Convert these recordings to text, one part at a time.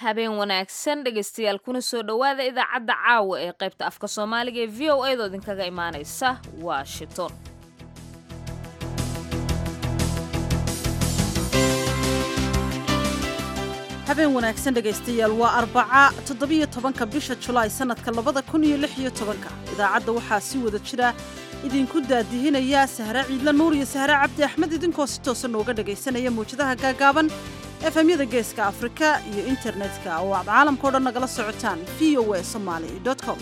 habeen wanaagsan dhegaystayaal kuna soo dhowaada idaacadda caawa ee qaybta afka soomaaliga ee v o a doo idinkaga imaanaysa washington habeen wanaagsan dhegaystayaal waa arbaca toddobiyo tobanka bisha julaay sannadka labada kun iyo lix iyo tobanka idaacadda waxaa si wada jira idinku daadihinaya sahre ciidla nuur iyo sahre cabdi axmed idinkoo si toosa nooga dhagaysanaya mawjadaha gaagaaban efemyada geeska afrika iyo internetka oo aad caalamkao dhan nagala socotaan v o a somaali com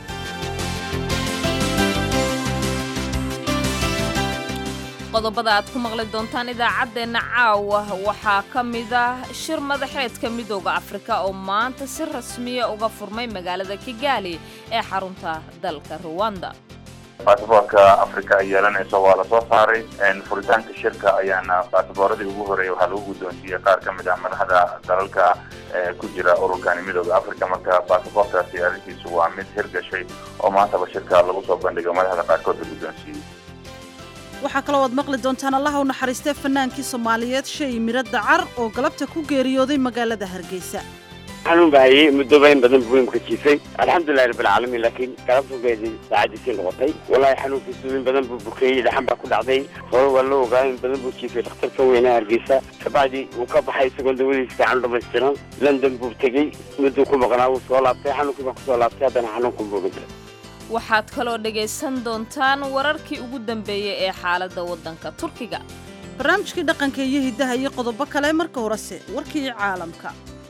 qodobada aad ku maqli doontaan idaacaddeenna caawa waxaa ka mid ah shir madaxeedka midooda afrika oo maanta si rasmiya uga furmay magaalada kigaali ee xarunta dalka ruwanda basaboorka afrika ay yeelanayso waa lasoo saaray furitaanka shirka ayaana baasabooradii ugu horeeyay waxaa lagu guddoonsiiyey qaar ka mid ah madaxda dalalka ku jira ururkani midooda afrika marka baasaboorkaasi arrintiisu waa mid hirgashay oo maantaba shirka lagu soo bandhigo madaxda qaarkood la guddoonsiiyey waxaa kaloo aad maqli doontaan allaha u naxariistee fannaankii soomaaliyeed shay miro dacar oo galabta ku geeriyooday magaalada hargeysa xanuun baa hayey muddoba in badan buu imka jiifay alxamdulilahi rabbilcaalamiin laakiin galabtugeedii saacadiisii noqotay wallaahi xanuunkiisu in badan buu bukeeyey dhaxan baa ku dhacday hore waa la ogaa in badan buu jiifay dhakhtarka weynaa hargeysa kabacdi wuu ka baxay isagoon dawadiis fiican dhamaystiran london buu tegey mudduu ku maqnaa wuu soo laabtay xanuunkii baa kusoo laabtay haddana xanuunkan buu dhintay waxaad kaloo dhegaysan doontaan wararkii ugu dambeeyey ee xaaladda waddanka turkiga barnaamijkii dhaqanka iyo hiddaha iyo qodobo kale marka horese warkii caalamka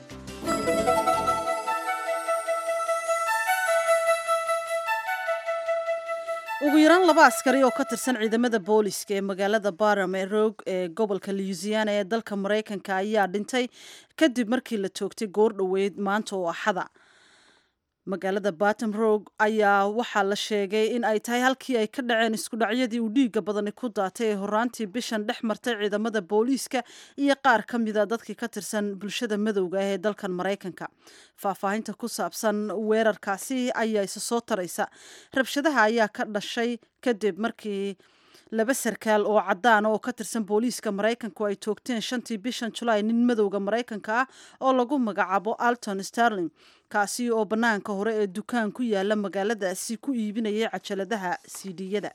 ugu yaraan laba askari oo ka tirsan ciidamada booliska ee magaalada barame roog ee gobolka louisiana ee dalka maraykanka ayaa dhintay kadib markii la toogtay goor dhoweyd maanta oo axada magaalada batom roog ayaa waxaa la sheegay in ay tahay halkii ay ka dhaceen iskudhacyadii uu dhiigga badani ku daatay ee horaantii bishan dhex martay ciidamada booliiska iyo qaar ka mida dadkii ka tirsan bulshada madowga ah ee dalkan maraykanka faahfaahinta ku saabsan weerarkaasi ayaa isa soo taraysa rabshadaha ayaa ka dhashay kadib markii laba sarkaal oo cadaan oo ka tirsan booliiska maraykanku ay toogteen shantii bishan julaay nin madowga maraykanka ah oo lagu magacaabo alton starling kaasi oo bannaanka hore ee dukaan ku yaala magaaladaasi ku iibinayay cajaladaha siidhiyada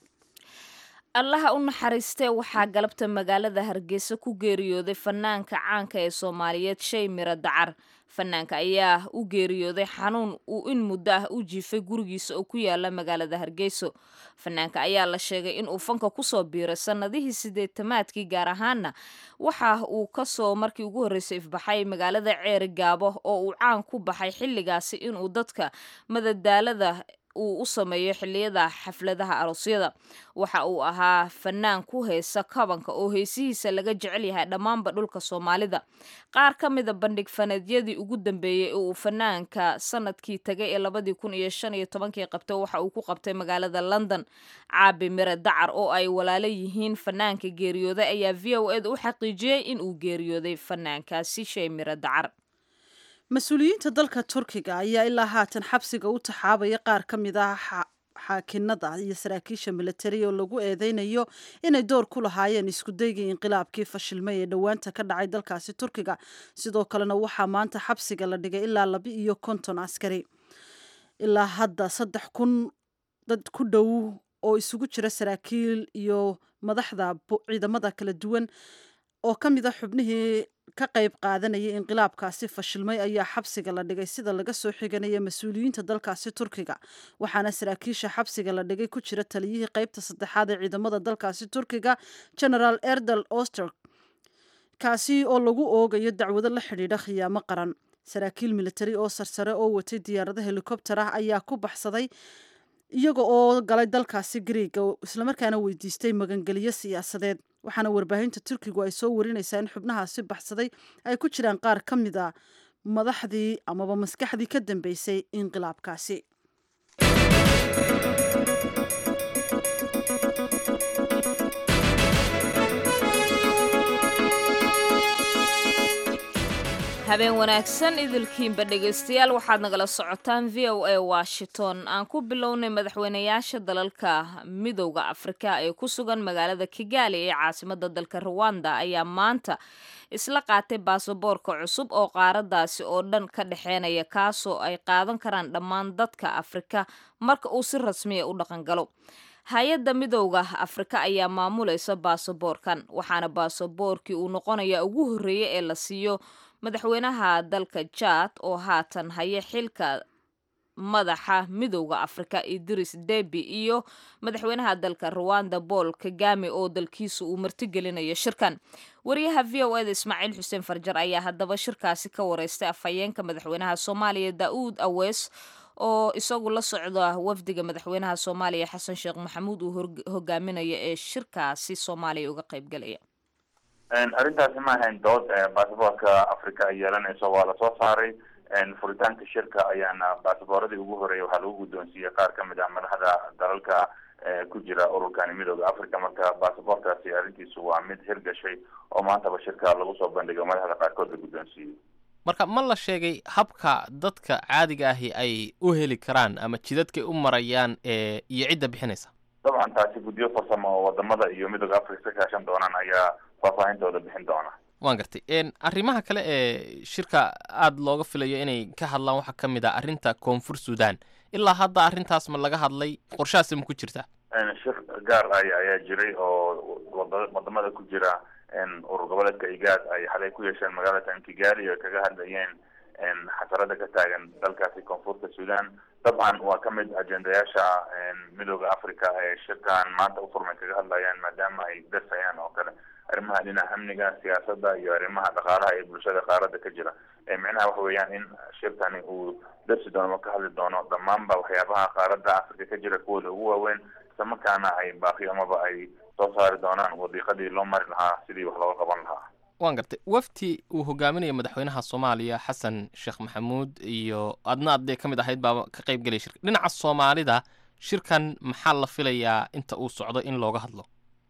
allaha u naxariistee waxaa galabta magaalada hargeysa ku geeriyooday fanaanka caanka ee soomaaliyeed shay miro dacar fanaanka ayaa u geeriyooday xanuun uu in muddo ah u jiifay gurigiisa oo ku yaala magaalada hargeyso fanaanka ayaa la sheegay inuu fanka kusoo biiray sannadihii sideetamaadkii gaar ahaana waxa uu kasoo markii ugu horreysay ifbaxay magaalada ceeri gaabo oo uu caan ku baxay xilligaasi inuu dadka madadaalada uu u sameeyo xilliyada xafladaha aroosyada waxa uu ahaa fanaan ku heesa kabanka oo heesihiisa laga jecel yahay dhammaanba dhulka soomaalida qaar ka mida bandhig faneedyadii ugu dambeeyey ee uu fanaanka sanadkii tagay ee labadii kun iyo shan iyo tobankii qabtay waxa uu ku qabtay magaalada london caabi mire dacar oo ay walaalo yihiin fanaanka geeriyooday ayaa v o eda u xaqiijiyey in uu geeriyooday fanaankaasi shay mire dacar mas-uuliyiinta dalka turkiga ayaa ilaa haatan xabsiga u taxaabaya qaar ka mid ah xaakinada iyo saraakiisha militari oo lagu eedeynayo inay door ku lahaayeen iskudaygii inqilaabkii fashilmay ee dhowaanta ka dhacay dalkaasi turkiga sidoo kalena waxaa maanta xabsiga la dhigay ilaa laba iyo konton askari ilaa hadda saddex kun dad ku dhow oo isugu jira saraakiil iyo madaxda ciidamada kala duwan oo ka mid a xubnihii ka qayb qaadanayay inqilaabkaasi fashilmay ayaa xabsiga la dhigay sida laga soo xiganaya mas-uuliyiinta dalkaasi turkiga waxaana saraakiisha xabsiga la dhigay ku jira taliyihii qaybta saddexaad ee ciidamada dalkaasi turkiga generaal erdal oster kaasi oo lagu oogayo dacwado la xidhiidha khiyaamo qaran saraakiil militari oo sarsare oo watay diyaarado helikobter ah ayaa ku baxsaday iyaga oo galay dalkaasi griiga islamarkaana weydiistay magangeliyo siyaasadeed waxaana warbaahinta turkigu ay soo warinaysaa in xubnahaasi baxsaday ay ku jiraan qaar ka mid a madaxdii amaba maskaxdii ka dambeysay inqilaabkaasi habeen wanaagsan idilkiinba dhegaystayaal waxaad nagala socotaan v o a washington aan ku bilownay madaxweynayaasha dalalka midowda afrika ee ku sugan magaalada kigali ee caasimada dalka ruwanda ayaa maanta isla qaatay baasaboorka cusub oo qaaradaasi oo dhan ka dhexeynaya kaasoo ay qaadan karaan dhammaan dadka afrika marka uu si rasmiya u dhaqangalo hay-adda midowda afrika ayaa maamulaysa baasaboorkan waxaana baasaboorkii uu noqonaya ugu horreeya ee la siiyo madaxweynaha dalka jaad oo haatan haya xilka madaxa midowda afrika idris debi iyo madaxweynaha dalka ruwanda paul kagame oo dalkiisa uu martigelinayo shirkan wariyaha v o eda ismaaciil xuseen farjar ayaa haddaba shirkaasi ka wareystay afhayeenka madaxweynaha soomaaliya daa'uud awees oo isagu la socda wafdiga madaxweynaha soomaaliya xasan sheekh maxamuud uu hogaaminayo ee shirkaasi soomaaliya uga qaybgalaya arrintaasi ma ahayn dood baasaboorka africa ay yeelanayso waa lasoo saaray furitaanka shirka ayaana baasabooradii ugu horeeyay waxaa lagu guddoonsiiyey qaar ka mid ah madaxda dalalka ku jira ururkani midooda africa marka baasaboorkaasi arrintiisu waa mid hirgashay oo maantaba shirka lagu soo bandhigo madaxda qaarkood la guddoonsiiyey marka ma la sheegay habka dadka caadiga ahi ay u heli karaan ama jidadkay u marayaan ee iyo cidda bixinaysa dabcan taasi guddiyo farsamo oo wadamada iyo midooda africa ka kaashan doonaan ayaa faahfaahintooda bixin doona waan gartay arrimaha kale ee shirka aada looga filayo inay ka hadlaan waxaa ka mid ah arrinta koonfur sudan ilaa hadda arrintaas ma laga hadlay qorshahaasi ma ku jirta shir gaar ay ayaa jiray oo wadamada ku jira urur goboleedka igaad ay xalay ku yeesheen magaalada kigali oo kaga hadlayeen xasarada ka taagan dalkaasi koonfurta sudan dabcan waa ka mid ajendayaasha midooda africa ee shirkan maanta ufurmay kaga hadlayaan maadaama ay dasayaan oo kale arrimaha dhinaca amniga siyaasadda iyo arrimaha dhaqaalaha ee bulshada qaarada ka jira micnaha waxa weeyaan in shirkani uu darsi doono ka hadli doono dhammaanba waxyaabaha qaarada africa ka jira kuwooda ugu waaweyn islamarkaana ay baaqi amaba ay soo saari doonaan wadiiqadii loo mari lahaa sidii wax looga qaban lahaa waan gartay wafti uu hogaaminaya madaxweynaha soomaaliya xasan sheekh maxamuud iyo adna adee ka mid ahayd baa ka qayb gelaya shirka dhinaca soomaalida shirkan maxaa la filayaa inta uu socdo in looga hadlo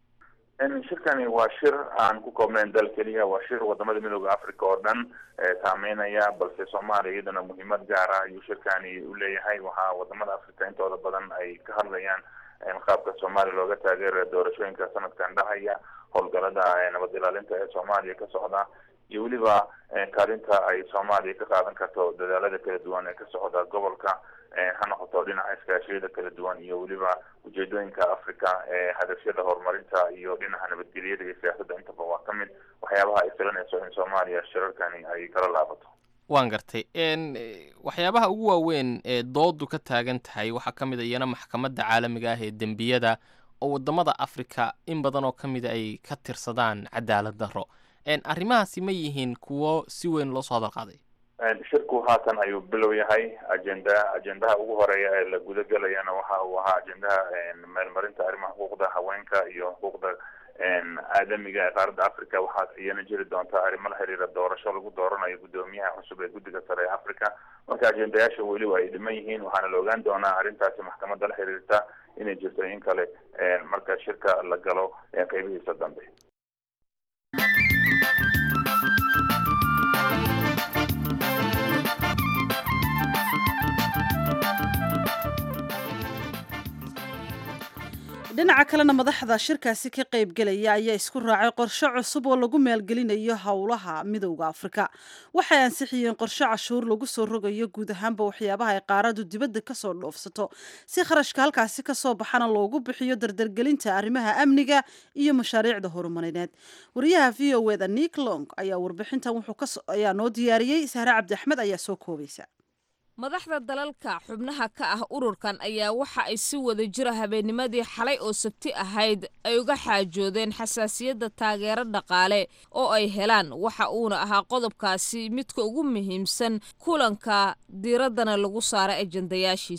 shirkani waa shir aan ku koobnayn dal keliya waa shir wadamada midooda africa oo dhan saameynaya balse soomaaliya iyadana muhiimad gaara ayuu shirkani uleeyahay waxaa wadamada africa intooda badan ay ka hadlayaan qaabka soomaaliya looga taageerayo doorashooyinka sanadkan dhahaya howlgalada nabad ilaalinta ee soomaaliya ka socda iyo weliba kaalinta ay soomaaliya ka qaadan karto dadaalada kala duwan ee ka socda gobolka ha noqoto dhinaca iskaashiyada kala duwan iyo weliba ujeedooyinka africa ee hadafyada horumarinta iyo dhinaca nabadgelyada iyo siyaasadda intaba waa ka mid waxyaabaha ay filanayso in soomaaliya shirarkani ay kala laabato waan gartay waxyaabaha ugu waaweyn ee doodu ka taagan tahay waxaa ka mid a iyana maxkamadda caalamiga ah ee dembiyada oo wadamada africa in badan oo ka mida ay ka tirsadaan cadaalad darro arrimahaasi ma yihiin kuwo si weyn loo soo hadal qaaday shirku haatan ayuu bilow yahay agenda ajendaha ugu horeeya ee la gudagelayana waxa uu ahaa ajendaha meelmarinta arrimaha xuquuqda haweenka iyo xuquuqda aadamiga ee qaaradda africa waxaa iyana jiri doontaa arrimo la xiriira doorasho lagu dooranayo guddoomiyaha cusub ee guddiga sare ee africa marka ajendayaasha weliba ay dhiman yihiin waxaana la ogaan doonaa arrintaasi maxkamadda la xiriirta inay jirto in kale marka shirka la galo qeybihiisa dambe dhinaca kalena madaxda shirkaasi ka qaybgelaya ayaa isku raacay qorshe cusub oo lagu maalgelinayo howlaha midowda afrika waxay ansixiyeen qorshe cashuur lagu soo rogayo guud ahaanba waxyaabaha ay qaaradu dibadda kasoo dhoofsato si kharashka halkaasi kasoo baxana loogu bixiyo dardargelinta arrimaha amniga iyo mashaariicda horumarineed wariyaha v o eda nick long ayaa warbixintan ayaa noo diyaariyey sahre cabdi axmed ayaa soo koobaysa madaxda dalalka xubnaha ka ah ururkan ayaa waxa ay si wada jira habeennimadii xalay oo sabti ahayd ay uga xaajoodeen xasaasiyadda taageero dhaqaale oo ay helaan waxa uuna ahaa qodobkaasi midka ugu muhiimsan kulanka diiraddana lagu saaray ajendayaashiisa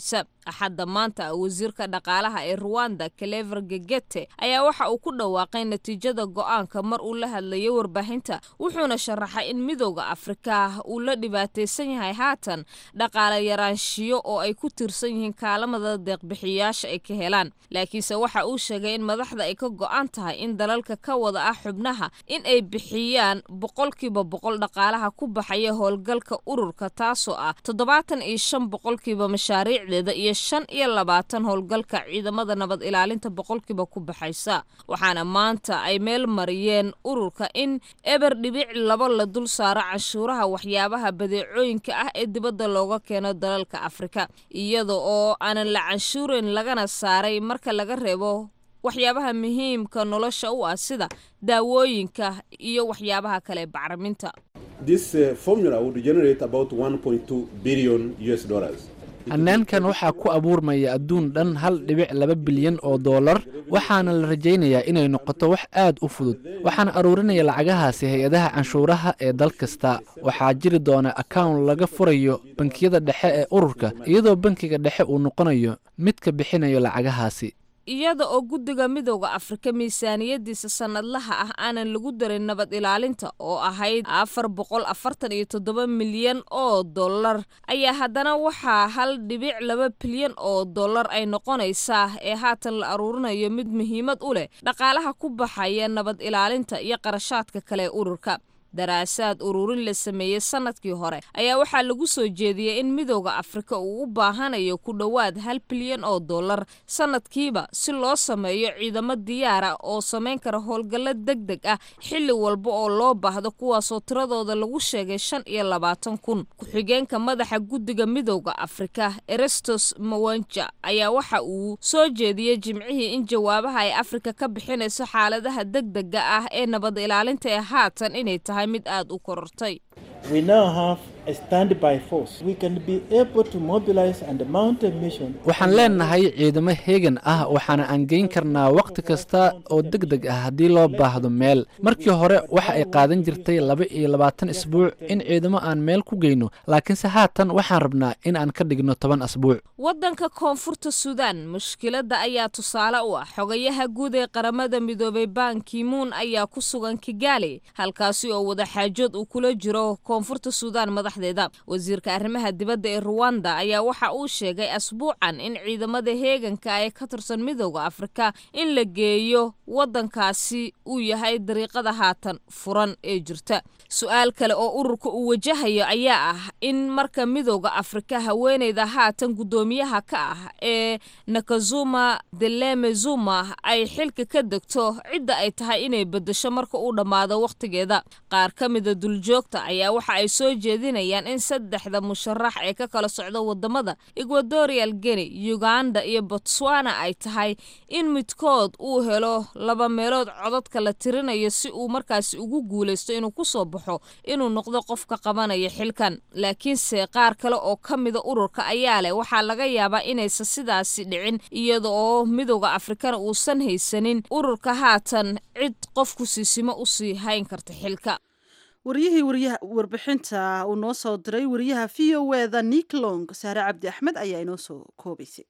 axadda maanta wasiirka dhaqaalaha ee ruwanda clever gegete ayaa waxa uu ku dhawaaqay natiijada go'aanka mar uu la hadlayay warbaahinta wuxuuna sharaxay in midowda afrika uu la dhibaataysan yahay haatan dhaqaale yaraanshiyo oo ay ku tirsan yihiin kaalamada deeqbixiyayaasha ay ka helaan laakiinse waxa uu sheegay in madaxda ay ka go'an tahay in dalalka ka wada ah xubnaha in ay bixiyaan boqolkiiba boqol dhaqaalaha ku baxaya howlgalka ururka taasoo ah toddobaatan iyo shan boqolkiiba mashaariicdeeda iyo shan iyo labaatan howlgalka ciidamada nabad ilaalinta boqolkiiba ku baxaysa waxaana maanta ay meel mariyeen ururka in eber dhibic laba la dul saaro canshuuraha waxyaabaha badeecooyinka ah ee dibadda looga keeno dalalka afrika iyada oo aanan la canshuureyn lagana saaray marka laga reebo waxyaabaha muhiimka nolosha u ah sida daawooyinka iyo waxyaabaha kale bacriminta This uh, formula would generate about 1.2 billion US dollars. hannaankan waxaa ku abuurmaya adduun dhan hal dhibic laba bilyan oo dollar waxaana la rajaynayaa inay noqoto wax aad u fudud waxaana aruurinaya lacagahaasi hay-adaha canshuuraha ee dal kasta waxaa jiri doona account laga furayo bankiyada dhexe ee ururka iyadoo bankiga dhexe uu noqonayo midka bixinayo lacagahaasi iyada oo guddiga midowda afrika miisaaniyadiisa sannadlaha ah aanan lagu darin nabad ilaalinta oo ahayd afar boqol afartan iyo toddoba milyan oo dollar ayaa haddana waxaa hal dhibic laba bilyan oo dollar ay noqonaysaa ee haatan la aruurinayo mid muhiimad u leh dhaqaalaha ku baxaya nabad ilaalinta iyo qarashaadka kale ee ururka daraasaad ururin la sameeyey sannadkii hore ayaa waxaa lagu soo jeediyey in midowda afrika uu u baahanayo ku dhowaad hal bilyan oo dollar sannadkiiba si loo sameeyo ciidamo diyaara oo samayn kara howlgallo deg deg ah xilli walba oo loo baahdo kuwaasoo tiradooda lagu sheegay shan iyo labaatan kun ku-xigeenka madaxa guddiga midowda afrika erestos mawanja ayaa waxa uu soo jeediyey jimcihii in jawaabaha ay afrika ka bixinayso xaaladaha deg dega ah ee nabad ilaalinta ee haatan inay tahay mid aad u korortay We now have a standby force. We can be able to mobilize and mount a mission. waxaan leenahay ciidamo heegan ah waxaana aan geyn karnaa wakhti kasta oo deg deg ah haddii loo baahdo meel markii hore waxa ay qaadan jirtay laba iyo labaatan isbuuc in ciidamo aan meel ku geyno laakiinse haatan waxaan rabnaa in aan ka dhigno toban asbuuc waddanka koonfurta suudaan mushkiladda ayaa tusaale u ah xogayaha guud ee qaramada midoobay ban kimuun ayaa ku sugan kigaali halkaasi oo wadaxaajood uu kula jiro koonfurta suudaan madaxdeeda wasiirka arrimaha dibadda ee ruwanda ayaa waxa uu sheegay asbuucan in ciidamada heeganka ee ka tirsan midowda afrika in la geeyo waddankaasi uu yahay dariiqada haatan furan ee jirta su-aal kale oo ururka uu wajahayo ayaa ah in marka midowda afrika haweeneyda haatan guddoomiyaha ka ah ee nakazuma deleme zuma ay xilka ka degto cidda ay tahay inay bedesho marka uu dhammaado wakhtigeeda qaar ka mida duljoogta ayaa waxa ay soo jeedinayaan in saddexda musharax ee ka kala socda wadamada equatorial guinea uganda iyo botswana ay tahay in midkood uu helo laba meelood codadka la tirinayo si uu markaasi ugu guulaysto inuu kusoo baxo inuu noqdo qofka qabanaya xilkan laakiinse qaar kale oo ka mida ururka ayaa leh waxaa laga yaabaa inaysan sidaasi dhicin iyada oo midowda afrikana uusan haysanin ururka haatan cid qofku siisimo usii hayn karta xilka waryihii waryaha warbixinta uu noo soo diray wariyaha v o eda niklong saare cabdi axmed ayaa inoo soo koobaysay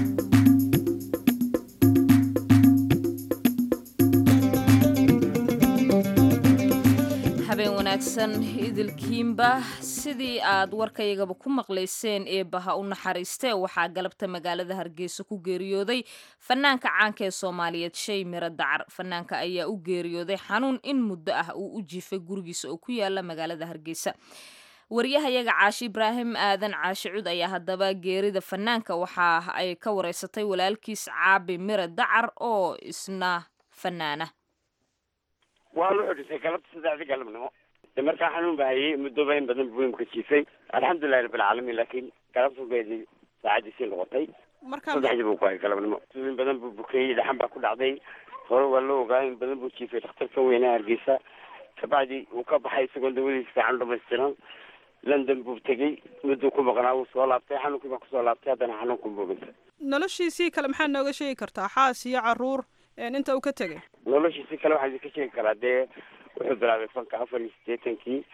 habeen wanaagsan idilkiinba sidii aad warkaygaba ku maqlayseen eebbaha u naxariistee waxaa galabta magaalada hargeysa ku geeriyooday fanaanka caanka ee soomaaliyeed shay miro dacar fanaanka ayaa u geeriyooday xanuun in muddo ah uu u jiifay gurigiisa oo ku yaala magaalada hargeysa waryahayaga caashi ibraahim aadan caashi cud ayaa haddaba geerida fanaanka waxa ay ka wareysatay walaalkiis caabi miro dacar oo isna fanaana waa la xudhisay galabta saddexdii galabnimo de markaa xanuun baa hayay muddoba in badan buu imka jiifay alxamdulilahi rabbilcaalamiin laakiin galabtu beedi saacadiisii noqotay saddexdii buu ku hayay galabnimo in badan buu bukeeyey dhaxan baa ku dhacday hore waa la ogaa in badan buu jiifay dhakhtarka weyne hargeysa kabacdi uu ka baxay isagoo dawadiisa fiican dhamaystiran london buu tegey mudduu ku maqnaa wuu soo laabtay xanuunkii baa kusoo laabtay haddana xanuunku boogantay noloshiisii kale maxaa nooga sheegi kartaa xaas iyo caruur inta uu ka tegay noloshiisi kale waxaa idinka sheegi karaa dee wuxuu bilaabay fanka afar iyo siddeetankii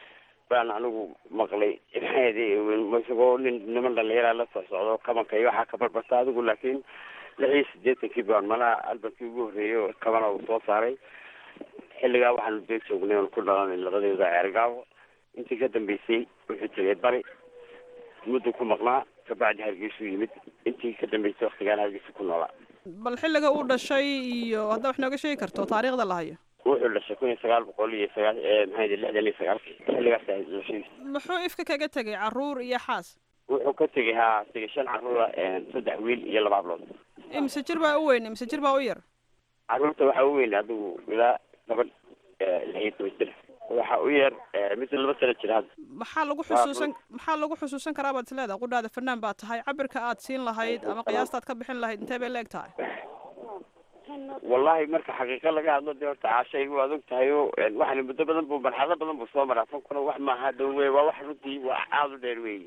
baan anigu maqlay isagoo nin niman dhalinyara la soo socdo kabanka iyo waxaa ka barbarta adigu laakiin lix iyo sideetankii baan malaha albankii ugu horreeyay oo kabana uu soo saaray xilligaa waxaanu dee joognay oon ku dhalanay labadeeda ceergaawo intii ka dambeysay wuxuu tegay bari muddu ku maqnaa kabacdi hargeysuu yimid intii ka dambeysay waktigaan hargeysa ku noolaa bal xilliga uu dhashay iyo haddaa wax nooga sheegi karto taariikhda la hayo wuxuu dhashay kun iyo sagaal boqol iyo sagaal maxay lixdan iyo sagaalkii xilligaas ahayd dhashadiisa muxuu ifka kaga tegay caruur iyo xaas wuxuu ka tegay haa tegay shan caruura saddex wiil iyo laba hablood imise jir baa u weyn imise jir baa u yar caruurta waxaa u weyn adigu ilaa gabadh lix iyo toban jir waxaa u yar mid laba sano jira hadda maxaa lagu xusuusan maxaa lagu xusuusan karaa baad isleedahay qudhaada fanaan baa tahay cabirka aad siin lahayd ama qiyaastaad ka bixin lahayd intee bay la eg tahay wallahi marka xaqiiqa laga hadlo dee horta caashaygu waad og tahay o waxani muddo badan bu marxalado badan buu soo maraa fankuna wax maaha dhow wey waa wax runtii waa aada u dheer weeye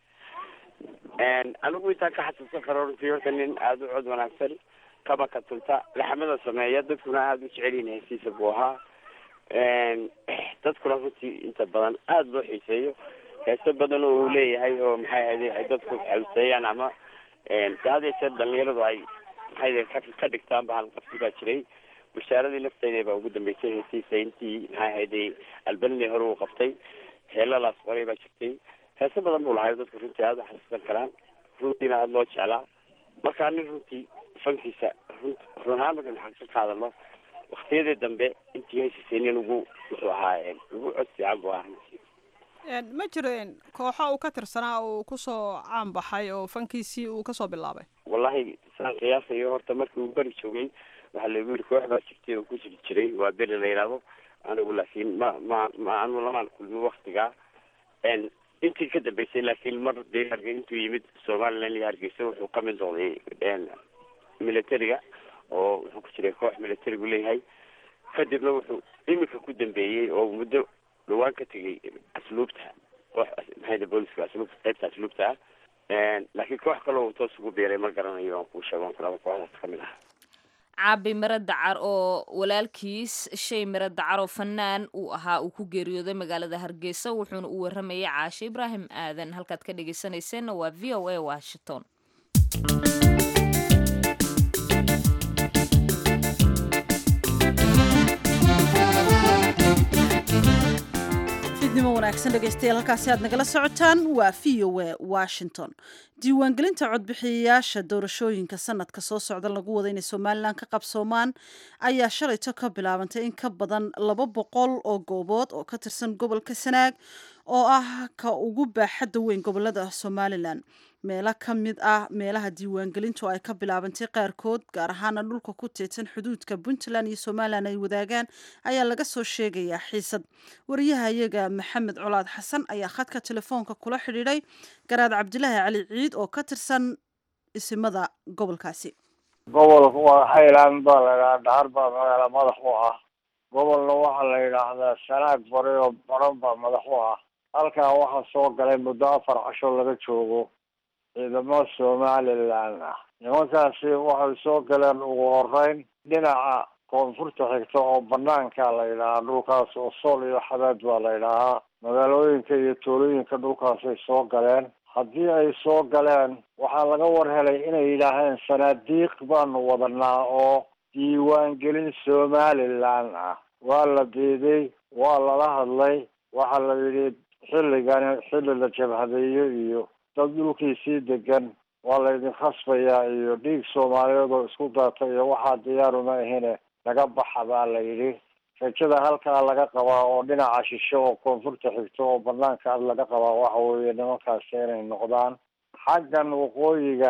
anigu intaan ka xasuusan karo runtii horta nin aada u cod wanaagsan kabaka tunta laxmada sameeya dadkuna aada u jecelyihin hesiisa buu ahaa dadkuna runtii inta badan aada loo xiiseeyo heeso badan oo uu leeyahay oo maxay ahayde ay dadku xawseeyaan ama de had yeeshee dhalinyaradu ay maxay ka dhigtaan ba halqabsi baa jiray bashaaradii lafteeda baa ugu dambeysay heesiisa intii maxay ahayde albanini hore uu qabtay heelalaas qoray baa jirtay heeso badan buu lahay dadku runtii aada u xasuusan karaan runtiina aada loo jeclaa markaa nin runtii fankiisa run run ahaan markaynu xaqiiqa ka hadalno waktiyadii dambe intii hesisay nin ugu wuxuu ahaa ugu cod fiican buu ahaa ma jireen kooxo uu ka tirsanaa uu kusoo caan baxay oo fankiisii uu kasoo bilaabay wallahi saan qiyaasayo horta markii uu beri joogay waxaa lagu yiri koox baa jirtay oo ku jiri jiray waa beri la yidhaahdo anigu laakiin ma ma ma anu lamaan kulmin waktigaa intii ka dambeysay laakiin mar dee harge intuu yimid somaliland iyo hargeysa wuxuu ka mid noqday militariga oo wuxuu ku jiray koox militarigu leeyahay kadibna wuxuu iminka ku dambeeyey oo muddo dhawaan ka tegay asluubta koox maxayda booliska asluubta qaybta asluubta ah laakiin koox kaloo uu toos ugu biiray ma garanayo aan kuu sheego kalaba kooxdaas kamid ah caabi miro dacar oo walaalkiis shay miro dacar oo fanaan uu ahaa uu ku geeriyooday magaalada hargeysa wuxuuna u waramayay caashe ibraahim aadan halkaad ka dhegeysanayseena waa v o a washington fidnimo wanaagsan dhegaystayaal halkaasi aad nagala socotaan waa v o a washington diiwaangelinta codbixiyayaasha doorashooyinka sanadka soo socda lagu wada inay somalilan ka qabsoomaan ayaa shalayto ka bilaabantay in ka badan laba boqol oo goobood oo ka tirsan gobolka sanaag oo ah ka ugu baaxadda weyn gobolada somalilan meelo ka mid ah meelaha diiwaangelintu ay ka bilaabantay qaarkood gaar ahaana dhulka ku teedsan xuduudka puntland iyo somalilan ay wadaagaan ayaa laga soo sheegayaa xiisad wariyaha iyaga maxamed colaad xasan ayaa khadka telefoonka kula xidhiidhay garaad cabdilaahi cali ciid oo ka tirsan isimada gobolkaasi gobolka waa highland baa la yidhaha dhahar baa magaala madax u ah gobolna waxaa la yidhaahdaa sanaag bari oo baran baa madax u ah halkaa waxaa soo galay muddo afar casho laga joogo ciidamo somalilan ah nimankaasi waxay soo galeen ugu horeyn dhinaca koonfurta xigta oo banaanka la yidhahaa dhulkaas oo sool iyo xadaad baa la yidhaahaa magaalooyinka iyo tuulooyinka dhulkaasay soo galeen haddii ay soo galeen waxaa laga war helay inay yidhaaheen sanaadiiq baanu wadanaa oo diiwaangelin somalilan ah waa la diiday waa lala hadlay waxaa la yidhi xilligani xilli la jabhadeeyo iyo dad dhulkiisii degan waa laydin khasbayaa iyo dhiig soomaaliyeed oo isku daata iyo waxaa diyaaruma ahine laga baxa baa la yidhi rajada halkaa laga qabaa oo dhinaca shishe oo koonfurta xigto oo banaanka ad laga qabaa waxa weeye nimankaasi inay noqdaan xaggan waqooyiga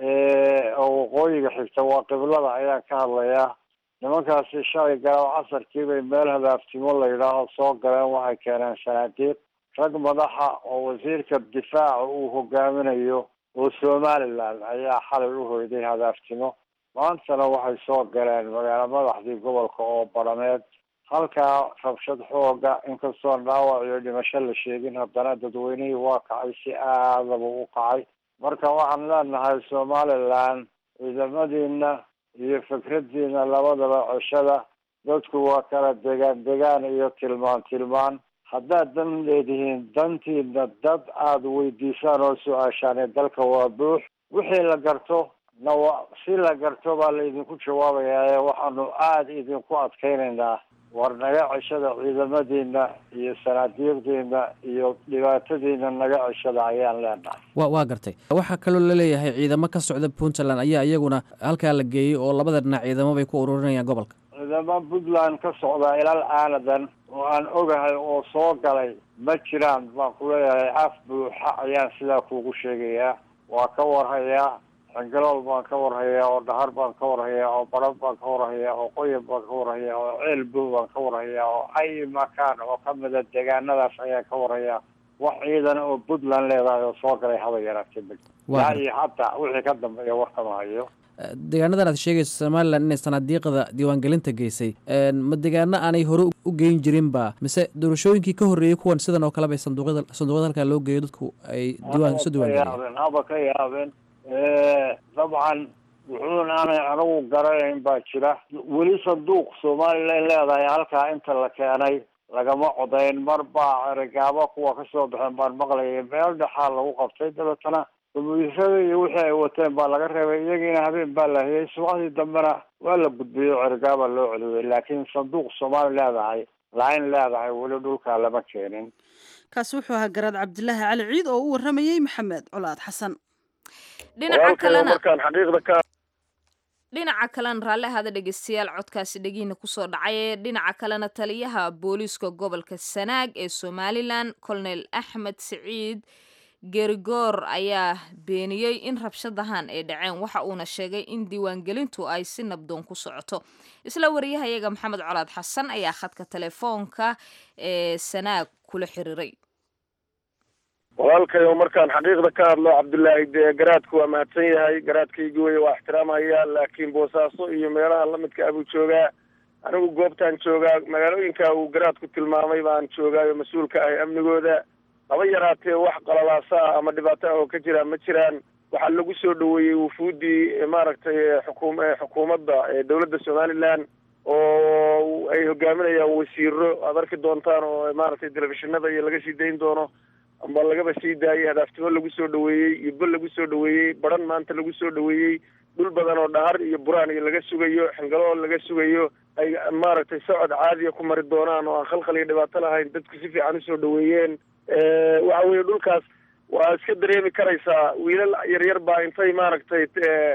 oo waqooyiga xigta waa qiblada ayaan ka hadlayaa nimankaasi shalay galaaw casarkii bay meel hadaaftimo la yidhaaho soo galeen waxay keeneen sanaadiiq rag madaxa oo wasiirka difaaca uu hogaaminayo oo somaliland ayaa xalay u hoyday hadaaftimo maantana waxay soo galeen magaalo madaxdii gobolka oo barameed halkaa rabshad xooga inkastoon dhaawac iyo dhimasho la sheegin haddana dadweynihii waa kacay si aadaba u kacay marka waxaan leenahay somaliland ciidamadiina iyo fikradiina labadaba ceshada dadku waa kala degaan degaan iyo tilmaan tilmaan haddaad dan leedihiin dantiina dad aada weydiisaan oo su-aashaan dalka waa buux wixii la garto na wa si la garto baa laydinku jawaabayaa waxaanu aada idinku adkaynaynaa war naga ceshada ciidamadiina iyo sanaadiiqdiina iyo dhibaatadiina naga ceshada ayaan leenahay wa waa gartay waxaa kaloo laleeyahay ciidamo ka socda puntland ayaa iyaguna halkaa la geeyey oo labada dhinac ciidamo bay ku ururinayaan gobolka ciidamo puntland ka socda ilal aanadan oo aan ogahay oo soo galay ma jiraan baan ku leeyahay af buuxa ayaan sidaa kuugu sheegayaa waa ka warhayaa xingalool baan ka warhayaa oo dhahar baan ka warhayaa oo baran baan ka warhayaa oo qoyan baan ka warhayaa oo ceelbow baan ka warhayaa oo ay makaan oo kamida deegaanadaas ayaan ka warhayaa wax ciidan oo puntland leedahay oo soo galay haba yaraatee ma ilaa iyo hataa wixii ka dambeeya warkama hayo deegaanadan aad sheegayso somalilan inay sanaadiiqda diiwaangelinta geysay ma deegaano aanay hore u geyn jirinba mise doorashooyinkii ka horreeyey kuwan sidan oo kale bay sanduuqyada sanduuqyada halkaa loo geeyo dadku ay diiwaan isu diiwaangeliyeen haba ka yaabeen dabcan wuxuuna aanay anigu garanayn baa jira weli sanduuq somalilan leedahay halkaa inta la keenay lagama codayn mar baa erigaabo kuwa kasoo baxeen baan maqlayay meel dhexaa lagu qabtay dabeetana gumuyisada iyo wixii ay wateen baa laga reebay iyagiina habeen baa la hayay subaxdii dambena waa la gudbiyey cerigaaba loo celiyey laakiin sanduuq soomaali leedahay laain leedahay weli dhulkaa lama keenin kaasi wuxuu ahaa garaad cabdilaahi cali ciid oo u waramayey maxamed colaad xasan dhinaca kalena markaan xaqiiqda ka dhinaca kalena raalli ahaada dhegeystayaal codkaasi dhegiina kusoo dhacay ee dhinaca kalena taliyaha booliiska gobolka sanaag ee somalilan colonel axmed siciid gerigoor ayaa beeniyey in rabshadahan ay dhaceen waxa uuna sheegay in diiwaangelintu ay si nabdoon ku socoto isla wariyahayaga maxamed colaad xasan ayaa khadka telefoonka ee sanaag kula xiriiray walaalkayo markaan xaqiiqda ka hadlo cabdullaahi dee garaadku waa mahadsan yahay garaadkaygi wey waa ixtiraamaya laakiin boosaaso iyo meelaha lamidka abuu joogaa anigu goobtaan joogaa magaalooyinka uu garaadku tilmaamay baan joogaayo mas-uulka ahay amnigooda haba yaraatee wax qalalaasa ah ama dhibaato ah oo ka jira ma jiraan waxaa lagu soo dhaweeyey wufuuddii maaragtay xukum xukuumadda dowladda somaliland oo ay hogaaminayaan wasiiro aad arki doontaan oo maaragtay telefishinada iyo laga sii dayn doono amba lagaba sii daayay hadaaftimo lagu soo dhaweeyey iyo bel lagu soo dhaweeyey baran maanta lagu soo dhaweeyey dhul badan oo dhahar iyo buraan iyo laga sugayo xingalo laga sugayo ay maaragtay socod caadiya ku mari doonaan oo aan khalkhal iyo dhibaato lahayn dadku si fiican usoo dhaweeyeen waxa weeye dhulkaas waa iska dareemi karaysaa wiilal yaryar baa intay maaragtay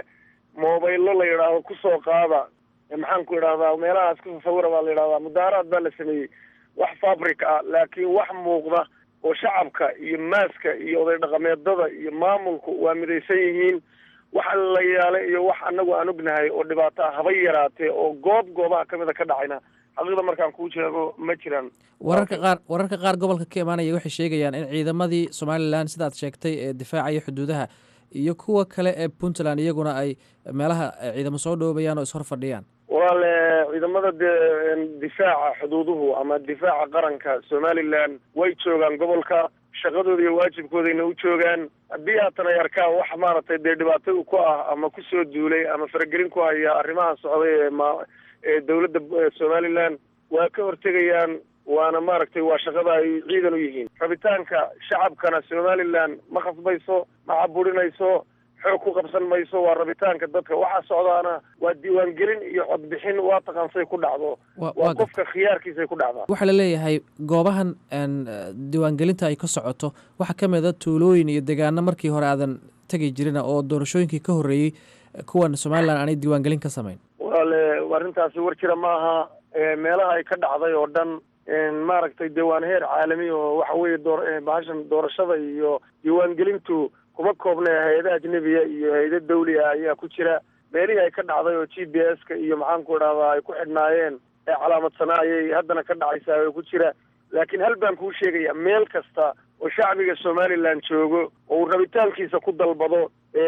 mobaylo la yidhaahdo kusoo qaada maxaan ku idhahdaa meelahaas ku sawira baa la yidhahdaa mudaaraad baa la sameeyey wax fabric ah laakiin wax muuqda oo shacabka iyo maaska iyo oday dhaqameedada iyo maamulku waa midaysan yihiin wax la yaala iyo wax anagu aan ognahay oo dhibaato ah haba yaraatee oo goob goobaha kamida ka dhacayna xaqiiqda markaan kuu sheego ma jiraan wararka qaar wararka qaar gobolka ka imaanaya waxay sheegayaan in ciidamadii somalilan sidaad sheegtay ee difaacaya xuduudaha iyo kuwa kale ee puntland iyaguna ay meelaha ciidamo soo dhoobayaan oo ishor fadhiyaan walaale ciidamada dee difaaca xuduuduhu ama difaaca qaranka somalilan way joogaan gobolka shaqadooda iyo waajibkoodayna u joogaan haddii haatan ay arkaan wax maaragtay dee dhibaato ku ah ama kusoo duulay ama faragelin ku haya arrimaha socday ee ma ee dowladda somalilan waa ka hortegayaan waana maaragtay waa shaqada ay ciidan u yihiin rabitaanka shacabkana somalilan ma khasbayso ma caburinayso xoog ku qabsan mayso waa rabitaanka dadka waxaa socdaana waa diiwaangelin iyo codbixin waa taqaansay ku dhacdo waa qofka khiyaarkiisay ku dhacdaa waxaa la leeyahay goobahan diiwaangelinta ay ka socoto waxaa ka mid a tuulooyin iyo deegaano markii hore aadan tegi jirin oo doorashooyinkii ka horreeyey kuwan somalilan aanay diiwaangelin ka samayn walaale arrintaasi war jira maaha meelaha ay ka dhacday oo dhan maaragtay dee waana heer caalami oo waxa weeye door bahashan doorashada iyo diiwaangelintu kuma koobna hay-ada ajnebiya iyo hay-ada dawli ah ayaa ku jira meelihii ay ka dhacday oo g b s ka iyo maxaanku idhahdaa ay ku xidhnaayeen ee calaamadsanaa ayay haddana ka dhacaysaa oo ku jira laakiin hal baan kuu sheegaya meel kasta oo shacbiga somalilan joogo oo uu rabitaankiisa ku dalbado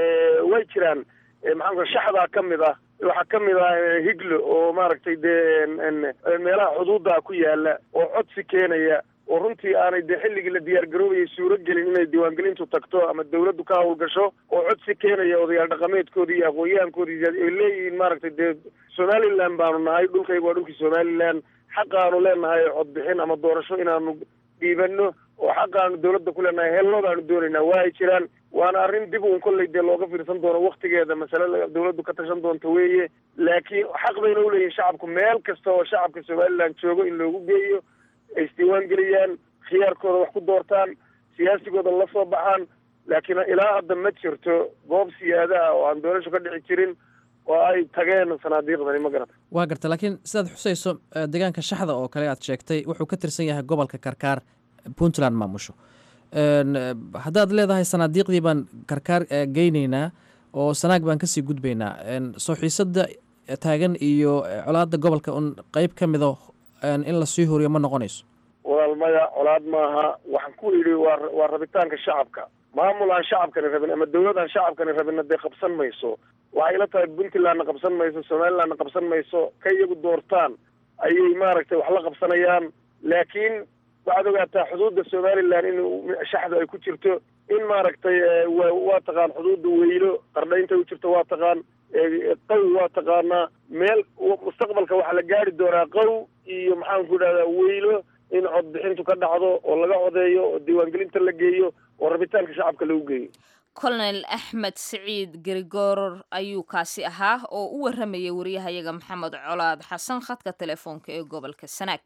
way jiraan maxaanku shaxdaa ka mid ah waxaa ka mid ah higlo oo maaragtay dee meelaha xuduudda ku yaala oo codsi keenaya oo runtii aanay dee xilligii la diyaar garoobayay suuro gelin inay diiwaangelintu tagto ama dawladdu ka hawlgasho oo codsi keenaya odayaal dhaqameedkoodii iyo aqoon-yahankoodii ay leeyihiin maaragtay dee somalilan baanu nahay dhulkayga waa dhulkii somalilan xaqaanu leenahay codbixin ama doorasho inaanu dhiibano oo xaqaanu dawladda ku leenahay helno baanu doonaynaa waa ay jiraan waana arrin dib uun kolley dee looga fiirsan doono waktigeeda masale dawladdu ka tashan doonto weeye laakiin xaq bayna uleeyihin shacabku meel kasta oo shacabka somaliland joogo in loogu geeyo ay isdiiwaan geliyaan khiyaarkooda wax ku doortaan siyaasigooda la soo baxaan laakiin ilaa hadda ma jirto goob siyaadaha oo aan doorasho ka dhici jirin oo ay tageen sanaadiiqdani ma garata waa garta laakiin sidaad xusayso deegaanka shaxda oo kale aad sheegtay wuxuu ka tirsan yahay gobolka karkaar puntland maamusho haddaad leedahay sanaadiiqdii baan karkaar geyneynaa oo sanaag baan kasii gudbaynaa soo xiisada taagan iyo colaada gobolka un qeyb ka mido in lasii horiyo ma noqonayso walaal maya colaad maaha waxaan ku idhi waa waa rabitaanka shacabka maamul aan shacabkani rabin ama dawlad aan shacabkani rabinna dee qabsan mayso waxay ila tahay puntlandna qabsan mayso somalilandna qabsan mayso ka iyagu doortaan ayay maaragtay wax la qabsanayaan laakiin waxaad ogaataa xuduudda somaliland in shaxda ay ku jirto in maaragtay wa waa taqaan xuduudda weylo qardhaynta u jirto waa taqaan qow waa taqaanaa meel mustaqbalka waxaa la gaari doonaa qow iyo maxaan ku idhahdaa weylo in codbixintu ka dhacdo oo laga codeeyo oo diiwaangelinta la geeyo oo rabitaanka shacabka lagu geeyo colonel axmed siciid grigoror ayuu kaasi ahaa oo u waramayay wariyahayaga maxamed colaad xasan khadka telefoonka ee gobolka sanaag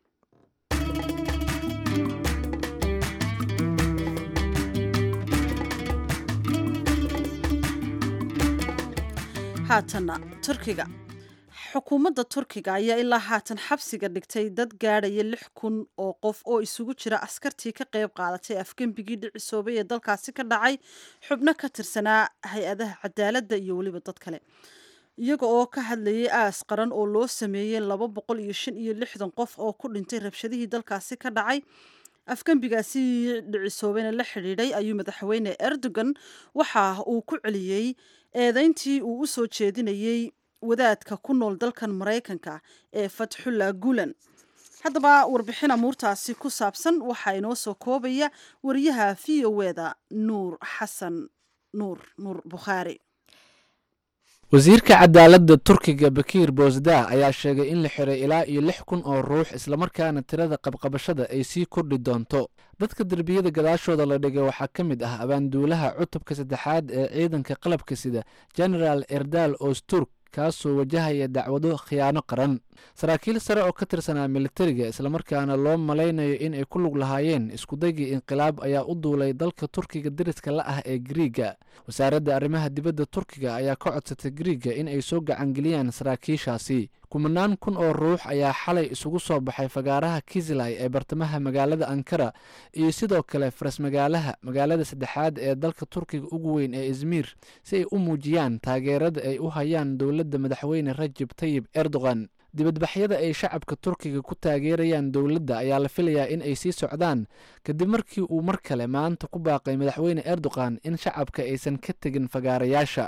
haatanna turkiga xukuumadda turkiga ayaa ilaa haatan xabsiga dhigtay dad gaadhaya lix kun oo qof oo isugu jira askartii ka qayb qaadatay afgembigii dhicisoobay ee dalkaasi ka dhacay xubno ka tirsanaa hay-adaha cadaaladda iyo weliba dad kale iyaga oo ka hadlayay aas qaran oo loo sameeyey laba boqol iyo shan iyo lixdan qof oo ku dhintay rabshadihii dalkaasi ka dhacay afgembigaasi dhicisoobeyna la xidhiidhay ayuu madaxweyne erdogan waxa uu ku celiyey eedeyntii uu u soo jeedinayey wadaadka ku nool dalkan maraykanka ee fatxullah gulan haddaba warbixin amuurtaasi ku saabsan waxaa inoo soo koobaya wariyaha v o eda nuur xasan nuur nuur bukhaari wasiirka cadaaladda turkiga bakiir boosda ayaa sheegay in la xiray ilaa iyo lix kun oo ruux islamarkaana tirada qabqabashada ay sii kordhi doonto dadka derbiyada gadaashooda la dhigay waxaa ka mid ah abaanduulaha cutubka saddexaad ee ciidanka qalabka sida genaraal erdal osturk kaasoo wajahaya dacwado khiyaano qaran saraakiil sare oo ka tirsanaa militariga islamarkaana loo malaynayo in ay ku lug lahaayeen iskudaygii inqilaab ayaa u duulay dalka turkiga dariska la ah ee griiga wasaaradda arrimaha dibadda turkiga ayaa ka codsatay griiga in ay soo gacangeliyaan saraakiishaasi kumanaan kun oo ruux ayaa xalay isugu soo baxay fagaaraha kislay ee bartamaha magaalada ankara iyo sidoo kale farasmagaalaha magaalada saddexaad ee dalka turkiga ugu weyn ee izmiir si ay u muujiyaan taageerada ay u hayaan dowladda madaxweyne rajab tayib erdogan dibadbaxyada ay shacabka turkiga ku taageerayaan dowladda ayaa la filayaa in ay sii socdaan kadib markii uu mar kale maanta ku baaqay madaxweyne erdogan in shacabka aysan ka tegin fagaarayaasha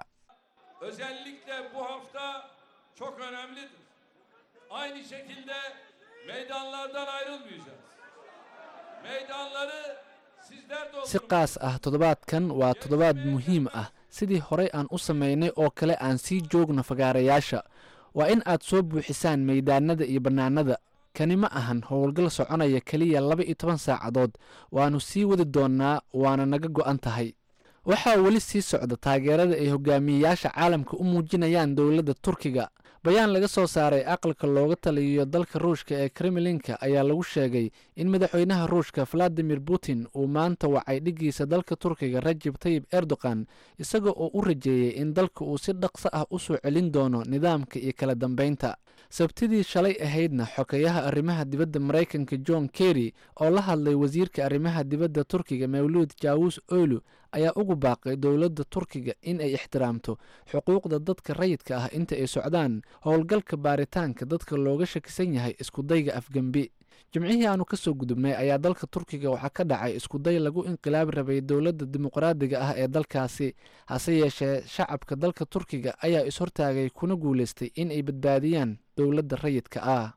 çok önemlidir. Aynı şekilde meydanlardan ayrılmayacağız. Meydanları sizler si qaas ah toddobaadkan waa toddobaad muhiim ah sidii horey aan u samaynay oo kale aan sii joogno fagaarayaasha waa in aad soo buuxisaan meydaanada iyo bannaanada kani ma ahan howlgal soconaya keliya laba iyo toban saacadood waannu sii wadi doonnaa waana naga go'an tahay waxaa weli sii socda taageerada ay hogaamiyeyaasha caalamka u muujinayaan dowladda turkiga bayaan laga soo saaray aqalka looga taliyo dalka ruushka ee kremlinka ayaa lagu sheegay in madaxweynaha ruushka valadimir putin uu maanta wacay dhiggiisa dalka turkiga rajab tayib erdogan isaga oo u rajeeyey in dalka uu si dhaqso ah u soo celin doono nidaamka iyo kala dambeynta sabtidii shalay ahaydna xokeyaha arrimaha dibadda maraykanka john kerry oo la hadlay wasiirka arrimaha dibadda turkiga mawluud jaawus oylu ayaa ugu baaqay dowladda turkiga in ay ixtiraamto xuquuqda dadka rayidka ah inta ay socdaan howlgalka baaritaanka dadka looga shakisan yahay iskudayga afgembi jimcihii aanu ka soo gudubnay ayaa dalka turkiga waxaa ka dhacay iskuday lagu inqilaabi rabay dowladda dimuqraadiga ah ee dalkaasi hase yeeshee shacabka dalka turkiga ayaa is-hortaagay kuna guulaystay in ay badbaadiyaan dowladda rayidka ah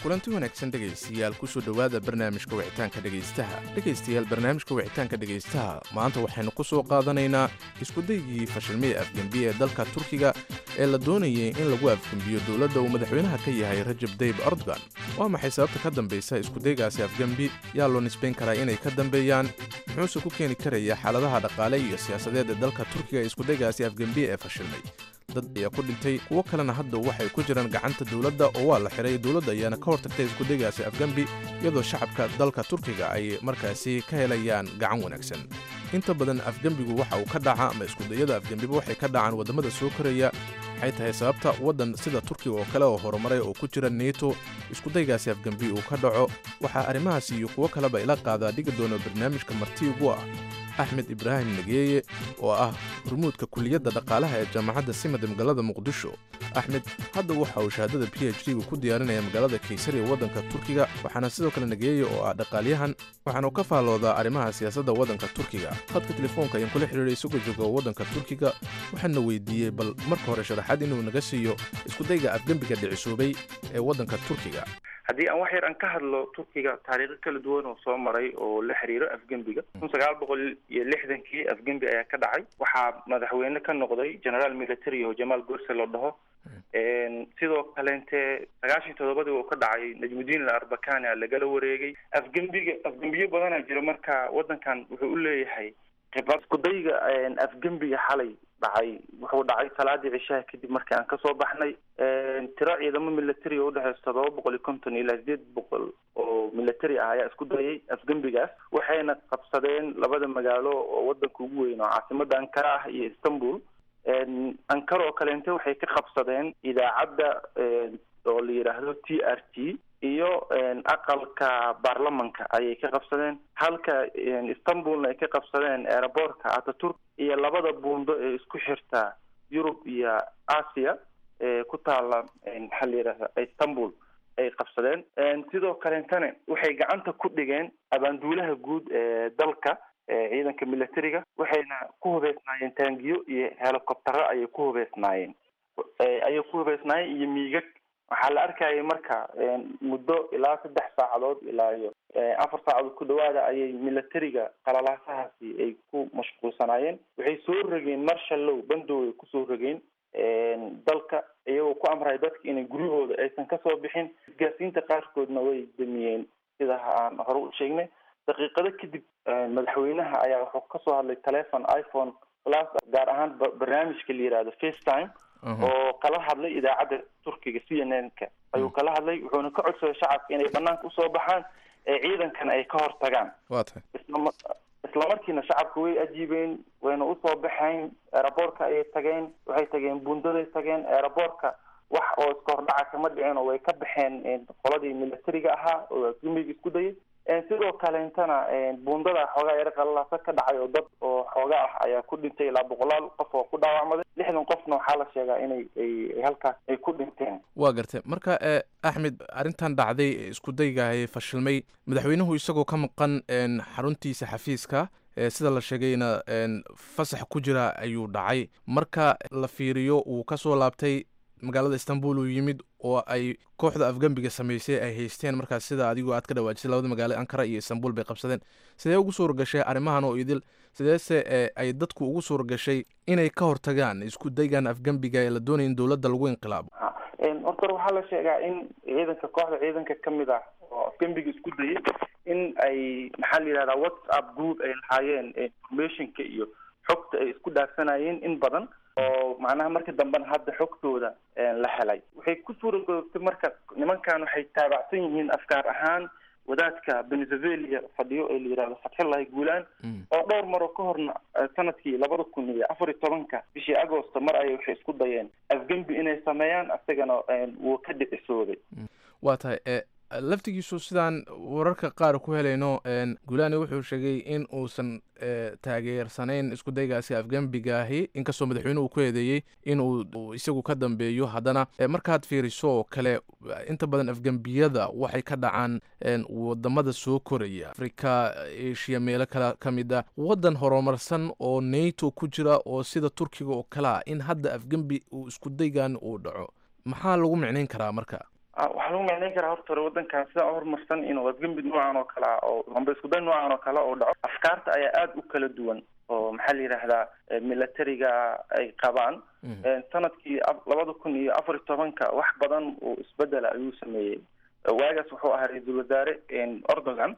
kulanti wanaagsan dhegaystayaal kusoo dhowaada barnaamijka wicitaanka dhegaystaha dhegaystayaal barnaamijka wicitaanka dhegaystaha maanta waxaynu ku soo qaadanaynaa iskudaygii fashilmada afgembi ee dalka turkiga ee la doonayay in lagu afgembiyo dowladda uu madaxweynaha ka yahay rajab dayib erdogan waa maxay sababta ka dambaysa iskudaygaasi afgembi yaa loo nisbayn karaa inay ka dambeeyaan muxuuse ku keeni karaya xaaladaha dhaqaale iyo siyaasadeed ee dalka turkiga ee iskudaygaasi afgembi ee fashilmay dad ayaa ku dhintay kuwo kalena hadda waxay ku jiraan gacanta dowladda oo waa la xiray dowladda ayaana ka hortagtay iskudaygaasi afgembi iyadoo shacabka dalka turkiga ay markaasi ka helayaan gacan wanaagsan inta badan afgembigu waxa uu ka dhaca ama iskudayada afgembiba waxay ka dhacaan waddamada soo koraya waxay tahay sababta waddan sida turkiga oo kale oo horumaray oo ku jira neto iskudaygaasi afgembi uu ka dhaco waxaa arrimahaasi iyo kuwo kaleba ila qaadaa dhigi doona barnaamijka marti ugu ah axmed ibraahim nageeye oo ah hormuudka kuliyadda dhaqaalaha ee jaamacadda simada magaalada muqdisho axmed hadda waxa uu shahaadada b h d-gu ku diyaarinaya magaalada kaysari ee waddanka turkiga waxaana sidoo kale nageeye oo ah dhaqaalyahan waxaanu ka faalloodaa arrimaha siyaasadda waddanka turkiga hadka telefoonka ayaan kula xidhiiray isagoo jooga waddanka turkiga waxaana weydiiyey bal marka hore sharaxaad inuu naga siiyo iskudayga afgembiga dhicisoobay ee waddanka turkiga haddii aan wax yar aan ka hadlo turkiga taariikho kala duwan oo soo maray oo la xiriiro afgembiga kun sagaal boqol iyo lixdankii afgembi ayaa ka dhacay waxaa madaxweyne ka noqday generaal military oo jamaal gorse la dhaho sidoo kaleente sagaashan toddobadii uu ka dhacay najmudiin al arbakani a lagala wareegay afgembiga afgembiyo badanaa jira marka waddankan wuxuu u leeyahay khibrad iskudayga afgembiga xalay dhacay wuxuu dhacay salaadii cishaha kadib markii aan kasoo baxnay tiro ciidamo military oo udhexeysa todoba boqol iyo konton ilaa sideed boqol oo military ah ayaa isku dayay afgembigaas waxayna qabsadeen labada magaalo oo wadanka ugu weyn oo caasimada ankara ah iyo istanbul ankara oo kaleente waxay ka qabsadeen idaacadda oo la yidhaahdo t r t iyo aqalka baarlamanka ayay ka qabsadeen halka istanbulna ay ka qabsadeen aerobortka ataturk iyo labada buundo ee isku xirta yurub iyo asia ee ku taala maxaa la yidhahda istanbul ay qabsadeen sidoo kaleentana waxay gacanta ku dhigeen abaanduulaha guud ee dalka ciidanka militariga waxayna ku hubeysnaayeen taangiyo iyo helicoptero ayay ku hubeysnaayeen ayay ku hubeysnaayeen iyo miigag waxaa la arkayay marka muddo ilaa saddex saacadood ilaa iyo afar saacadood ku dhawaada ayay militariga qalalaasahaasi ay ku mashquulsanaayeen waxay soo rogeen marshallow bandow ay kusoo rogeen dalka iyagoo ku amray dadka inay guryahooda aysan kasoo bixin isgaasiinta qaarkoodna way damiyeen sida aan hore u sheegnay daqiiqado kadib madaxweynaha ayaa wuxuu kasoo hadlay telefon iphone plus gaar ahaan barnaamijka la yihahdo facetime oo kala hadlay idaacadda turkiga c n n ka ayuu kala hadlay wuxuuna ka codsaday shacabka inay banaanka usoo baxaan ee ciidankana ay ka hor tagaan waa tahay islam islamarkiina shacabka way ajiibeen wayna usoo baxeen aeroboortka ayay tageen waxay tageen bundaday tageen aeroboortka wax oo iska hordhaca kama dhicin oo way ka baxeen qoladii militariga ahaa oo gumig isku dayay sidoo kaleentana buundada xoogaa yaro qalalaasa ka dhacay oo dad oo xooga ah ayaa ku dhintay ilaa boqolaal qof oo ku dhaawacmaday lixdan qofna waxaa la sheegaa inay ay halkaas ay ku dhinteen waa gartay marka e axmed arrintan dhacday ee iskudaygahay fashilmay madaxweynuhu isagoo ka maqan xaruntiisa xafiiska sida la sheegayna fasax ku jira ayuu dhacay marka la fiiriyo uu kasoo laabtay magaalada istanbul uu yimid oo ay kooxda afgembiga samaysay ay haysteen markaas sida adigoo aad ka dhawaajisay labada magaalo ankara iyo istanbul bay qabsadeen sidee ugu suura gashay arrimahan oo idil sideese e ay dadku ugu suura gashay inay ka hortagaan isku daygan afgembiga ee la doonaya in dowladda lagu inqilaabo horta waxaa la sheegaa in ciidanka kooxda ciidanka kamid ah oo afgembiga isku dayay in ay maxaa la yidhahdaa whatsapp group ay lahaayeen informationka iyo xogta ay isku dhaafsanayeen in badan oo macnaha marka dambena hadda xogtooda la helay waxay ku suura googtay marka nimankan waxay taabacsan yihiin afkaar ahaan wadaadka venezuela fadhiyo ee la yihahdo fatxillahi guulaan oo dhowr maroo ka horna sanadkii labada kun iyo afar iyo tobanka bishii agosto mar ayay waxay isku dayeen afgembi inay sameeyaan isagana wuu ka dhicisooday waa tahay e laftigiisu sidaan wararka qaar ku helayno guulaani wuxuu sheegay in uusan taageersanayn isku daygaasi afgembigaahi inkastoo madaxweyne uu ku eedeeyey in uu isagu ka dambeeyo haddana markaad fiiriso oo kale inta badan afgembiyada waxay ka dhacaan wadamada soo koraya afrika asia meelo kale ka mid a waddan horumarsan oo nato ku jira oo sida turkiga oo kale ah in hadda afgembi uu isku daygan uu dhaco maxaa lagu micnayn karaa marka waxaa lagu macneyn karaa horta hore wadankan sidaa horumarsan inuu afgembi noocan oo kale ah oo amba iskuday noocan oo kale oo dhaco afkaarta ayaa aada u kala duwan oo maxaa la yidhaahdaa militariga ay qabaan sanadkii labada kun iyo afar iyo tobanka wax badan oo isbedela ayuu sameeyey waagaas wuxuu ahaa ra-iisul wasaare erdogan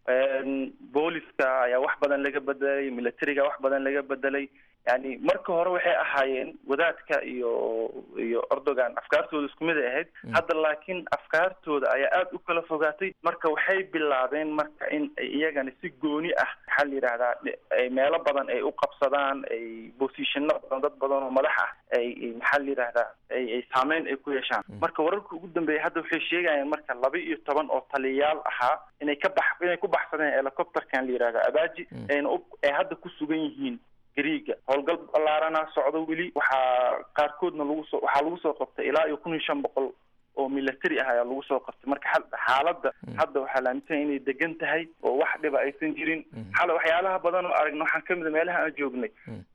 booliska ayaa wax badan laga bedelay militariga wax badan laga bedelay yani marka hore waxay ahaayeen wadaadka iyo iyo erdogan afkaartooda isku mid ay ahayd hadda laakiin afkaartooda ayaa aada u kala fogaatay marka waxay bilaabeen marka in ay iyagana si gooni ah maxaa la yidhahdaa ay meelo badan ay u qabsadaan ay bosishano badan dad badan oo madax ah ay maxaa la yidhahdaa ay ay saameyn ay ku yeeshaan marka wararka ugu dambeeya hadda waxay sheegayaan marka laba iyo toban oo taliyayaal ahaa inay ka bax inay ku baxsadeen helicopterkan la yidhahda abaji ayna u ay hadda ku sugan yihiin griiga howlgal ballaarana socdo weli waxaa qaarkoodna lagu soo waxaa lagu soo qabtay ilaa iyo kun iyo shan boqol oo military ah ayaa lagu soo qabtay marka xaaladda hadda waxaa la aaminsan inay degan tahay oo wax dhiba aysan jirin xale waxyaalaha badan oo aragna waxaan kamid a meelaha aan joognay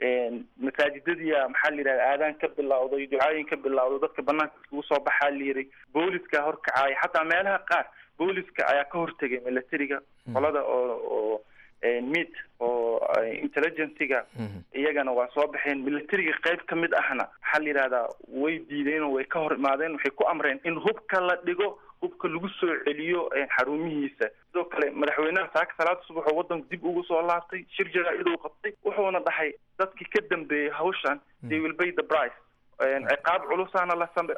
masaajidadiya maxaa la yidhahda aadaan ka bilawday ducaayin ka bilawday dadka banaanka iskugu soo baxaa la yiri booliska horkacaaya xataa meelaha qaar booliska ayaa ka hortegay militariga qolada oo oo mid oo intelligencyga iyagana waa soo baxeen militariga qayb ka mid ahna waxaa la yidhahdaa way diideen oo way ka hor imaadeen waxay ku amreen in hubka la dhigo hubka lagu soo celiyo xarumihiisa sidoo kale madaxweynaha saaka salaada subax oo wadanku dib ugu soo laabtay shir jaraa-iduu qabtay wuxuuna dhahay dadkii ka dambeeyey hawshan they will pay the price ciqaab culusaana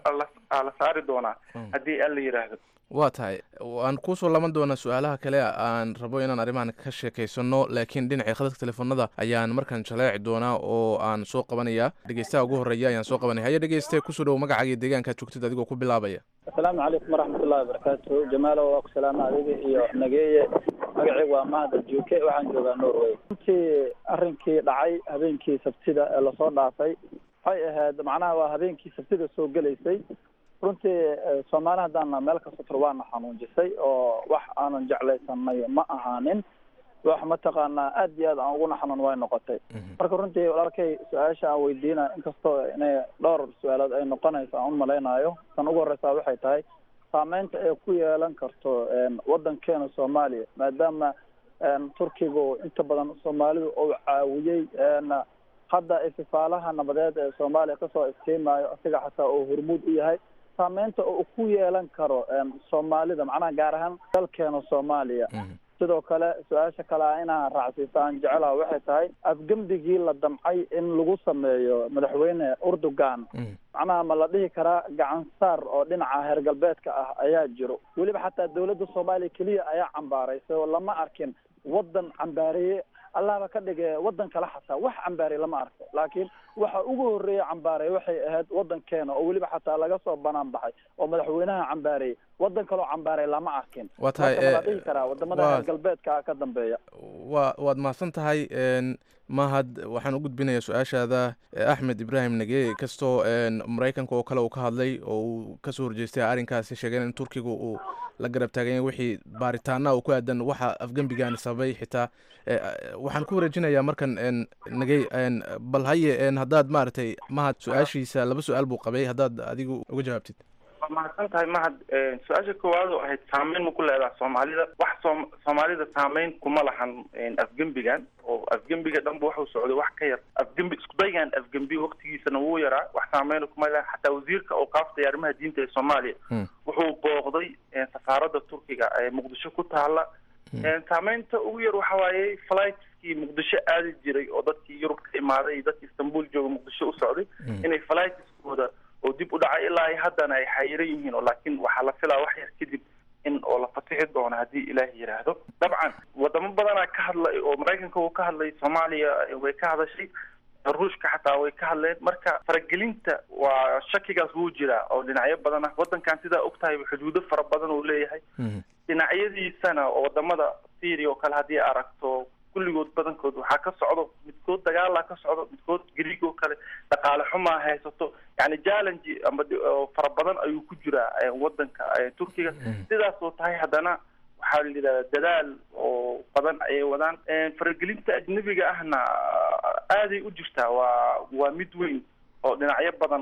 la saari doonaa haddii aan la yidhaahdo waa tahay waan kuusoo laban doonaa su-aalaha kale aan rabo inaan arrimahan ka sheekaysano laakiin dhinacii khadadka telefoonada ayaan markaan jaleeci doonaa oo aan soo qabanaya dhegeystaha ugu horreeya ayaan soo qabanaya haya dhegeyste kusoo dhowo magacaaga iyo deegaankaad joogtid adigoo ku bilaabaya asalaamu calaykum waraxmatullahi wabarakaatu jamaalo waa ku salaama adiga iyo nageeye magacaygu waa mahad aljuuke waxaan joogaa norway runtii arrinkii dhacay habeenkii sabtida ee lasoo dhaafay waxay ahayd macnaha waa habeenkii sabtida soo gelaysay runtii soomaali haddaana meel kasta tur waana xanuunjisay oo wax aanan jeclaysanay ma ahaanin wax mataqaanaa aad iyo aad aan uguna xanuun way noqotay marka runtii walaalkay su-aasha aan weydiina inkastoo inay dhowr su-aalood ay noqonayso aan umalaynayo tan ugu horeysaa waxay tahay saameynta ay ku yeelan karto wadankeena soomaaliya maadaama turkigu inta badan soomaalidu uu caawiyey hadda istifaalaha nabadeed ee soomaaliya kasoo iftiimayo asiga xataa oo hormuud u yahay saameynta uu ku yeelan karo soomaalida macnaha gaar ahaan dalkeena soomaaliya sidoo kale su-aasha kale a inaan raacsiiso aan jecelaha waxay tahay afgembigii la damcay in lagu sameeyo madaxweyne urdugan macnaha ma la dhihi karaa gacan saar oo dhinaca heer galbeedka ah ayaa jiro weliba xataa dawladda soomaaliya keliya ayaa cambaaraysay oo lama arkin wadan cambaareeye allahba ka dhige wadan kale xataa wax cambaarey lama arko laakiin waxa ugu horeeya cambaarey waxay ahayd wadankeena oo weliba xataa laga soo banaan baxay oo madaxweynaha cambaarey wadan kaloo cambaarey lama arkin waa tahay marka ma la dhihi karaa wadamada heer galbeedka ka dambeeya wa waad mahadsan tahay mahad waxaan u gudbinayaa su-aashaada axmed ibraahim nage kastoo maraykanka oo kale uu ka hadlay oo uu kasoo horjeestay arrinkaasi sheegeen in turkiga uu la garab taaganya wixii baaritaana uu ku aadan waxa afgembigaani sababay xitaa waxaan ku wareejinayaa markan nagey bal haye haddaad maaragtay mahad su-aashiisa laba su-aal buu qabay haddaad adigu uga jawaabtid waa mahadsan tahay mahad su-aasha koowaad oo ahayd saameyn ma ku leedaha soomaalida wax soom soomaalida saameyn kuma lahan afgembigan oo afgembiga dhanba waxuu socday wax ka yar afgembi iskudaygan afgembi waktigiisana wuu yaraa wax saameyna kuma lehan xataa wasiirka awqaafta arrimaha diinta ee soomaaliya wuxuu booqday safaaradda turkiga ee muqdisho ku taala saameynta ugu yar waxa waaye flightskii muqdisho aadi jiray oo dadkii yurub ka imaaday iyo dadkii istanbul jooga muqdisho u socday inay flightskooda oo dib u dhacay ilaa ay haddana ay xayiran yihiin oo laakiin waxaa la filaa wax yar kadib in oo la fasixi doono haddii ilaahi yidhaahdo dabcan wadamo badanaa ka hadlay oo maraykanka uu ka hadlay soomaaliya way ka hadashay ruushka xataa way ka hadleen marka faragelinta waa shakigaas wuu jiraa oo dhinacyo badan ah wadankan sidaa og tahay xuduudo fara badan uu leeyahay dhinacyadiisana oo wadamada syria oo kale haddii aragto kulligood badankood waxaa ka socdo midkood dagaalaa ka socdo midkood greeg oo kale dhaqaale xumaa haysato yani challenge amba fara badan ayuu ku jiraa wadanka turkiga sidaas oo tahay haddana waxaa la yidhahdaa dadaal oo badan ayay wadaan faragelinta ajnabiga ahna aaday u jirtaa waa waa mid weyn oo dhinacyo badan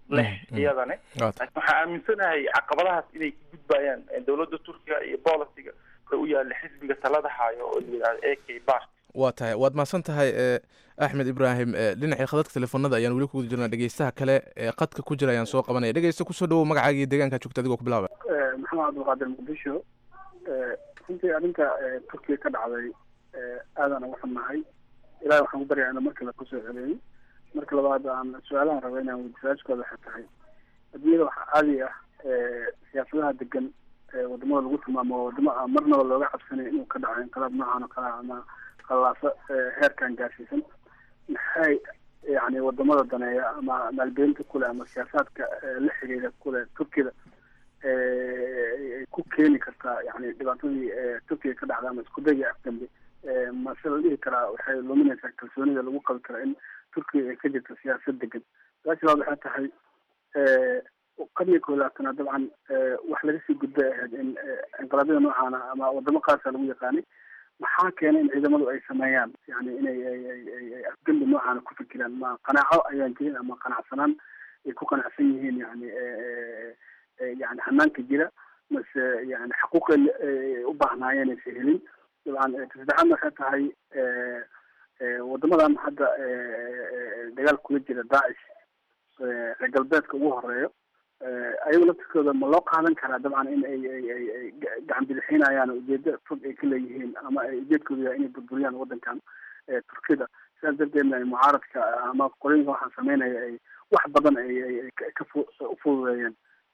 leh iyadane laakiin waxaa aaminsanahay caqabadahaas inay ka gudbayaan dowladda turkiga iyo bolisiga ka u yaala xisbiga talada hayo oo la yidhahdo a k bart waa tahay waad mahadsan tahay e axmed ibraahim e dhinacii khadadka telefoonada ayaan weli kuguda jirnaa dhegeystaha kale ee qadka ku jira ayaan soo qabanaya dhegeysta kusoo dhawow magacaaga iyo deegaanka joogta adigoo ku bilaaba maxamed cabdulqaadir muqdisho runtii arrinta turkiga ka dhacday aadaan uga xunnahay ilahi waxaan ku baryaa inuu markale kusoo celeeyo marka labaad aan su-aalahan raba inaan weydi su-aashkooda waxay tahay adduunyada waxaa caadi ah siyaasadaha degan wadamada lagu tilmaamo wadamo aan marnaba looga cabsanay inuu ka dhaco inqilaab noocan oo kale ama khallaaso heerkan gaarsiisan maxay yani wadamada daneeya ama maalgelinta kule ama siyaasaadka la xiriira kule turkida ay ku keeni kartaa yani dhibaatadii turkiga ka dhacda ama isku dayga afgambe mase la dhihi karaa waxay luminaysaa kalsoonida lagu qabi karaa in turkiga ay ka jirto siyaasad degan su-aasha labaad waxay tahay qarniga koo labaatana dabcan wax laga sii gudbay ahayd in inqilaabyada noocaana ama wadamo qaasa lagu yaqaanay maxaa keenay in ciidamadu ay sameeyaan yani inay ay afgambi noocaana ku fikiraan ma qanaaco ayaan jirin ama qanacsanaan ay ku qanacsan yihiin yani yani hanaanka jira mase yani xaquuqay u baahnaayeen aysa helin dabcan tasaddexaadna waxay tahay wadamadan hadda dagaal kula jira daacish reer galbeedka ugu horeeyo ayago laftirkooda ma loo qaadan karaa dabcan in ay ay ay ay gacan bidixinayaan ujeedo fog ay ka leeyihiin ama ay ujeedkooda yahay inay burburiyaan wadankan turkida sidaas darteedna ay mucaaradka ama qolooyinka waxaan sameynaya ay wax badan ay ay ka ufududeeyeen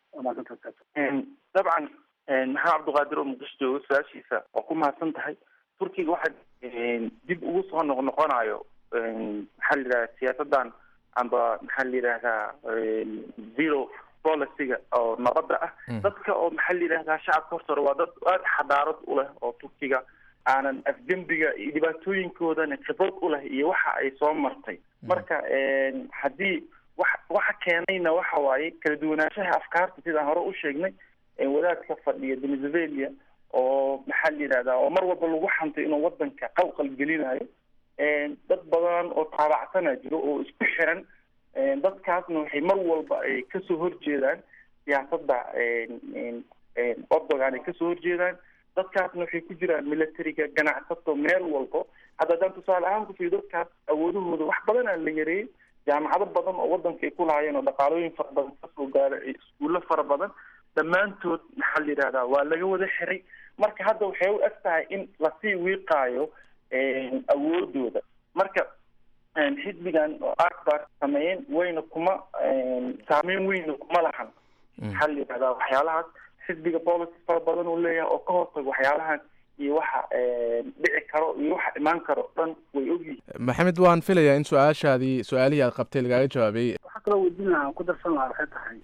dabcan maxamed cabdiqaadir oo muqdisho joogo su-aashiisa waa ku mahadsan tahay turkiga waxa dib ugu soo noqnoqonayo maxaa la yidhahda siyaasadan amba maxaa la yidhahdaa zero policyga oo nabadda ah dadka oo maxaa la yidhahdaa shacabka horta waa dad aada xadaarad u leh oo turkiga aanan afgembiga iyo dhibaatooyinkoodana khibrad u leh iyo waxa ay soo martay marka haddii wax waxa keenayna waxa waaye kala duwanaanshaha afkaarta sidaan hore u sheegnay wadaadka fadhiya venezuela oo maxaa la yidhahdaa oo mar walba lagu xantay inuu wadanka qalqal gelinayo dad badan oo taabacsana jiro oo isku xiran dadkaasna waxay mar walba ay kasoo horjeedaan siyaasadda ordogan ay kasoo horjeedaan dadkaasna waxay ku jiraan militariga ganacsato meel walbo hadda haddaan tusaale ahaan kufiyo dadkaas awoodahooda wax badanaa la yareeyey jaamacado badan oo wadanka ay ku lahaayeen oo dhaqaalooyin fara badan kasoo gaara iskuulo fara badan dhammaantood maxaa la yidhahdaa waa laga wada xiray marka hadda waxay u eg tahay in lasii wiiqaayo awoodooda marka xisbigan oo akbar sameeyeen wayna kuma saameyn weyna kuma lahan maxaa la yidhahdaa waxyaalahaas xisbiga policy fara badan uu leeyahay oo ka hortaga waxyaalahan iyo waxa dhici karo iyo waxa imaan karo dhan way ogyihiin maxamed waan filayaa in su-aashaadii su-aalihii aad qabtay lagaaga jawaabay waxaa kaloo weydiin lahaa aan ku darsan lahaa waxay tahay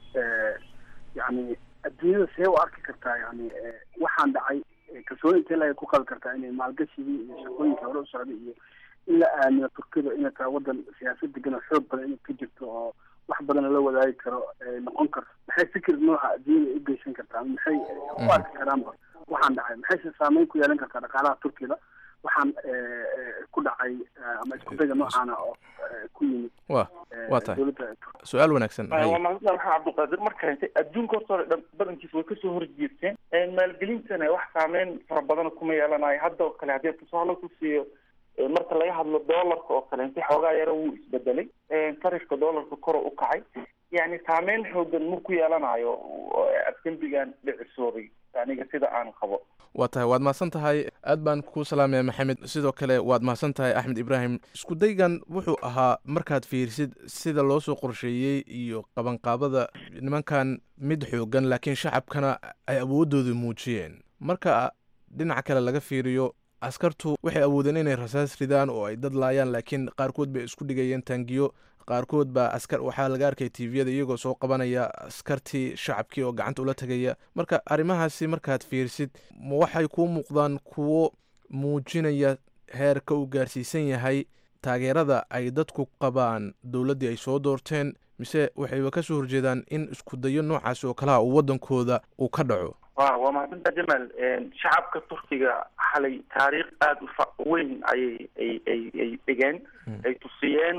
yani adduunyada see u arki kartaa yani waxaan dhacay kalsooni intee laga ku qabi kartaa inay maalgashigii iyo shaqooyinka hore u socday iyo in la aamino turkida inay tahay wadan siyaasad degan oo xoog badan inay ka jirto oo wax badan la wadaagi karo noqon karto maxay fikir nooca adduunyada u geysan kartaa maxay u arki karaanba waxaan dhacay maxayse saameyn ku yeelan kartaa dhaqaalaha turkida waxaan ku dhacay ama iskudayga noocaana oo ku yimid wa waa tahay su-aal wanaagsan waa mahadsan maxamed cabdiqaadir marka adduunka horta hore dhan badankiisa way kasoo horjeesteen maalgelintana wax saameyn fara badan kuma yeelanayo hadda oo kale haddii tusaale ku siiyo marka laga hadlo doolarka oo kale inti xoogaa yara wuu isbedelay sarifka doolarka koro u kacay yani saameyn xoogan ma ku yeelanayo afgembigan dhicisoobay aniga sida aan qabo waa tahay waad mahadsan tahay aad baan kuu salaamaya maxamed sidoo kale waad mahadsan tahay axmed ibraahim iskudaygan wuxuu ahaa markaad fiirisid sida loo soo qorsheeyey iyo qabanqaabada nimankan mid xoogan laakiin shacabkana ay awoodooda muujiyeen marka dhinaca kale laga fiiriyo askartu waxay awoodeen inay rasaas ridaan oo ay dad laayaan laakiin qaarkood bay isku dhigayeen taangiyo qaarkood baa askar waxaa laga arkay tviyada iyagoo soo qabanaya askartii shacabkii oo gacanta ula tegaya marka arrimahaasi markaad fiirsid ma waxay kuu muuqdaan kuwo muujinaya heerka uu gaarsiisan yahay taageerada ay dadku qabaan dowladdii ay soo doorteen mise waxayba ka soo horjeedaan in iskudayo noocaasi oo kalaha uu waddankooda uu ka dhaco wa waa mahadsantaa jamaal shacabka turkiga xalay taariikh aada ufa weyn ayay ay ay ay dhigeen ay tusiyeen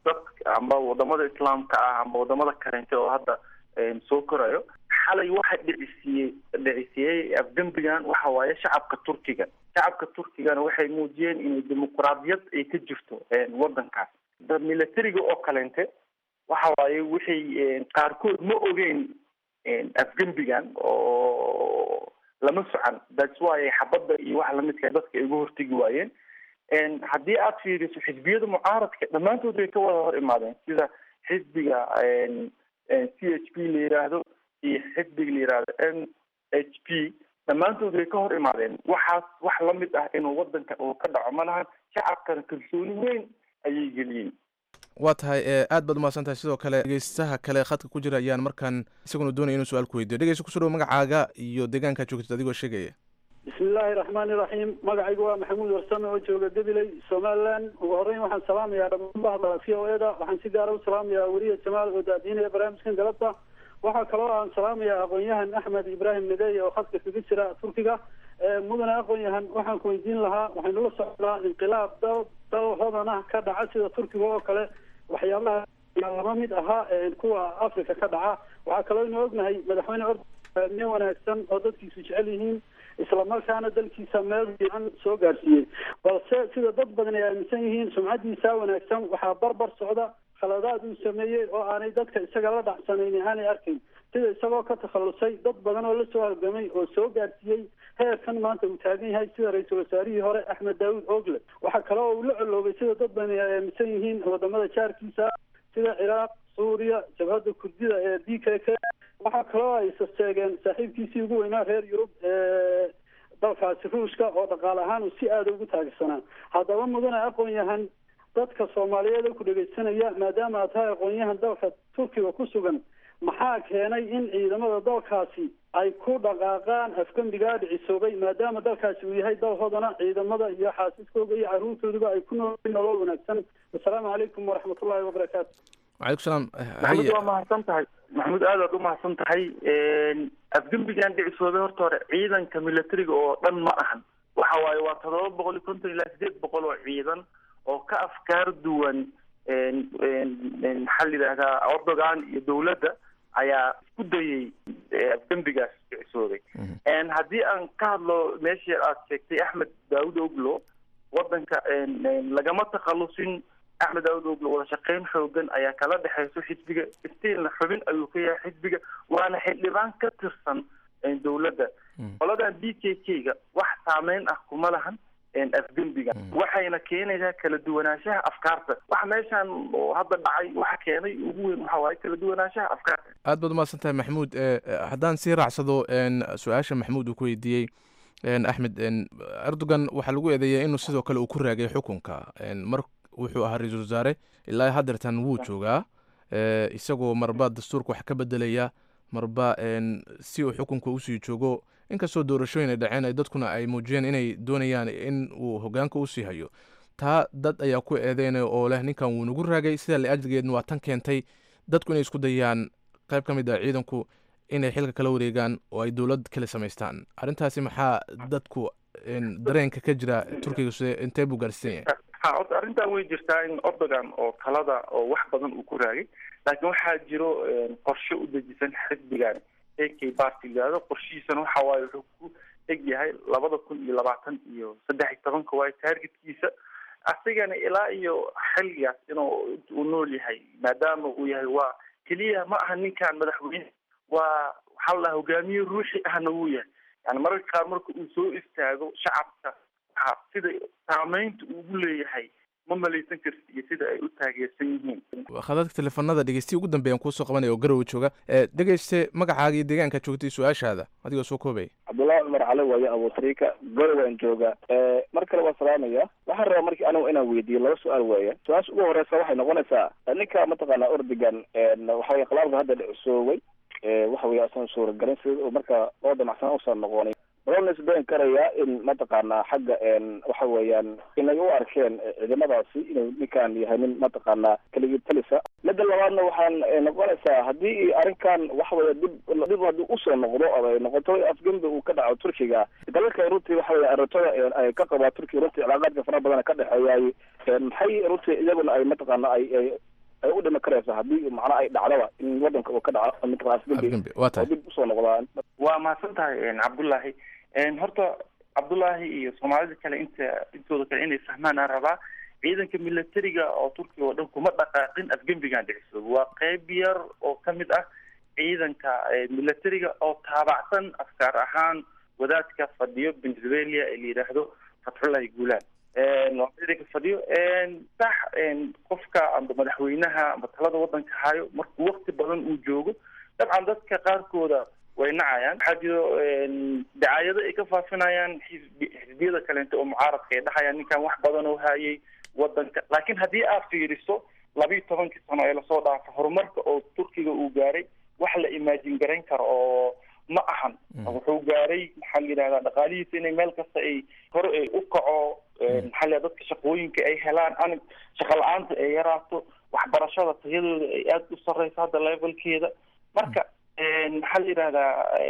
dadka amba wadamada islaamka ah amba wadamada kaleente oo hadda soo korayo xalay waxa dhicisiiyey dhicisiiyey afgembigan waxa waaye shacabka turkiga shacabka turkigana waxay muujiyeen inay dimuqraadiyad ay ka jirto wadankaas militariga oo kaleente waxa waaye waxay qaarkood ma ogeyn afgembigan oo lama socan thats why xabadda iyo waxa lamidka dadka ay uga hortegi waayeen haddii aad fiiriso xisbiyada mucaaradka dhammaantood way ka wada hor imaadeen sida xisbiga c h p la yiraahdo iyo xisbiga la yiraahdo n h p dhammaantood way ka hor imaadeen waxaas wax lamid ah inuu wadanka uu ka dhaco ma lahan shacabkana kalsooni weyn ayay geliyeen waa tahay aad baad umahadsan tahay sidoo kale dhegeystaha kale khadka ku jira ayaan markaan isaguna doonaya inuu su-aal ku weydiyo dhegeysta kusoo dhawo magacaaga iyo deegaankaa joogtid adigoo sheegaya bismi illaahi raxmaani raxiim magacaygu waa maxamuud warsame oo jooga gabiley somaliland ugu horreyn waxaan salaamayaa dhammaan bahda v o eda waxaan si gaara u salaamayaa weriye jamaal oo daadiinaya barnaamijkan galabta waxaa kaloo aan salaamayaa aqoon-yahan axmed ibraahim nadeeye oo khadka kaga jira turkiga mudane aqoon-yahan waxaan ku weydiin lahaa waxaynu la socdaa inqilaab dal dal hodan ah ka dhaca sida turkiga oo kale waxyaabaha lama mid ahaa kuwa africa ka dhaca waxaa kaloo inu ognahay madaxweyne or nin wanaagsan oo dadkiisu jecel yihiin islamarkaana dalkiisa meel fiican soo gaarsiiyey balse sida dad badan ay aaminsan yihiin sumcadiisa wanaagsan waxaa barbar socda khaladaad uu sameeyey oo aanay dadka isaga la dhacsanayni aanay arkayn sida isagoo ka takhalusay dad badan oo lasoo halgamay oo soo gaarsiiyey heerkan maanta uu taagan yahay sida ra-iisul wasaarihii hore axmed daawud ogle waxaa kale oo uu la coloobay sida dad badan ay aaminsan yihiin wadamada jaarkiisa sida ciraaq suuriya jabhadda kurdida ee d k k waxaa kaloo ay sasteegeen saaxiibkiisii ugu weynaa reer yurub ee dalkaasi ruushka oo dhaqaale ahaan uu si aada ugu taagsanaa haddaba mudane aqoon-yahan dadka soomaaliyeed oo ku dhegeysanaya maadaama aad tahay aqoon-yahan dalka turkiga ku sugan maxaa keenay in ciidamada dalkaasi ay ku dhaqaaqaan afgembigaa dhicisoobay maadaama dalkaasi uu yahay dal hodana ciidamada iyo xaasiskooda iyo caruurtooduba ay ku nool nolol wanaagsan assalaamu calaykum waraxmatullahi wabarakaatu wacalaykum salaam maxamuud waa mahadsan tahay maxamuud aad aad u mahadsan tahay afgembigan dhicisoobay horta hore ciidanka militariga oo dhan ma ahan waxa waaye waa todoba boqol iyo konton ilaa sideed boqol oo ciidan oo ka afkaar duwan maxaa la yidhahdaa erdogan iyo dowladda ayaa isku dayay afgembigaas dhicisoobay haddii aan ka hadlo meeshii aad sheegtay axmed daawud oglo wadanka lagama takhalusin axmed daawud oglo wada shaqeyn xoogan ayaa kala dhexeyso xisbiga stilna xubin ayuu ka yahay xisbiga waana xildhibaan ka tirsan dowladda qoladan d k k ga wax saameyn ah kuma lahan afgembiga waxayna keenaysaa kala duwanaanshaha afkaarta waxa meeshan oo hadda dhacay waxa keenay ugu weyn waxa waaye kala duwanaanshaha afkaarta aad baad umahadsan tahay maxamuud haddaan sii raacsado su-aasha maxamuud uu ku weydiiyey axmed erdogan waxaa lagu eedeeyaa inuu sidoo kale uu ku raagay xukunka mar wuxuu ahaa ra-iisul wasaare ilaa haddeertan wuu joogaa isagoo marba dastuurka wax ka bedelaya marba si uu xukunka usii joogo inkastoo doorashooyin ay dhaceen ay dadkuna ay muujiyeen inay doonayaan in uu hogaanka usii hayo taa dad ayaa ku eedeynaya oo leh ninkan wuu nagu raagay sidaa la-ajligeedna waa tan keentay dadku inay isku dayaan qayb ka mid ah ciidanku inay xilka kala wareegaan oo ay dowlad kale samaystaan arrintaasi maxaa dadku dareenka ka jira turkiga side intee buu gaarsiisan yahay ha horta arrintan way jirtaa in erdogan oo talada oo wax badan uu ku raagay laakiin waxaa jiro qorshe u dejisan xisbigan a k party yihahdo qorshihiisana waxa waaye wuxuu ku eg yahay labada kun iyo labaatan iyo saddex iyo tobanka waaye targetkiisa asigana ilaa iyo xilligaas inuu uu nool yahay maadaama uu yahay waa keliya ma aha ninkan madaxweyne waa waxaa la dhaha hogaamiye ruuxi ahna wuu yahay yani mararka qaar marka uu soo istaago shacabka waxaa sida saameynta ugu leeyahay ma malaysan karti iyo sida ay u taageersan yihiin khadadka teleefanada dhegeystihi ugu dambeeyaan kuusoo qabanaya oo garowe jooga dhegeyste magacaaga iyo deegaanka joogtay su-aashaada adigoo soo koobaya cabdullahi cumar cali waaye abuutriika garowaan jooga mar kale waa salaamaya waxaan rabaa markii anigu inaan weydiiyo laba su-aal weeye su-aasha ugu horeysa waxay noqonaysaa ninka mataqaana ordigan waxa weye khilaafka hadda dhicisooway waxa weye asan suuragelin sida uu marka loo damacsan usan noqonin loo nisbeyn karayaa in mataqaanaa xagga waxa weeyaan inay u arkeen ciidamadaasi inuu ninkan yahay nin mataqaanaa keligii talisa midda labaadna waxaan noqonaysaa haddii arrinkan waxa weeye dib dib haddii usoo noqdo ama ay noqoto afgembi uu ka dhaco turkiga dalalka runtii waxa weye arrintada ay ka qabaa turkiga runtii cilaaqaadka fara badan ka dhexeeyaay maxay runtii iyaguna ay mataqaana ay ay ay u dhimi karaysa haddii macnaha ay dhacdaba in wadanka uu ka dhaco mataqana afgembi afgembi waa oo tahay dib usoo noqdaan waa mahadsan tahay cabdullaahi horta cabdullaahi iyo soomaalida kale inta intooda kale inay fahmaan aan rabaa ciidanka militariga oo turkiga oo dhan kuma dhaqaaqin afgembigan dhiciso waa qeyb yar oo ka mid ah ciidanka militariga oo taabacsan afkaar ahaan wadaadka fadhiyo pennsylvania ee la yidhaahdo fatxullahi guulaan waa ciidanka fadhiyo sax qofka amba madaxweynaha amba talada wadanka hayo markuu wakti badan uu joogo dabcan dadka qaarkooda way nacayaan waxaa jiro dacaayado ay ka faafinayaan xisbi xisbiyada kaleento oo mucaaradka ay dhahayaan ninkan wax badan oo hayay wadanka laakiin haddii aad fiiriso labiiyo tobankii sano ee lasoo dhaafo horumarka oo turkiga uu gaaray wax la imaajin garayn karo oo ma ahan wuxuu gaaray maxaa la yidhahdaa dhaqaalihiisa inay meel kasta ay hore ay u kaco maxaa la dadka shaqooyinka ay helaan anig shaqa la-aanta ay yaraato waxbarashada tayadooda ay aada u sarreyso hadda levelkeeda marka maxaa la yidhahdaa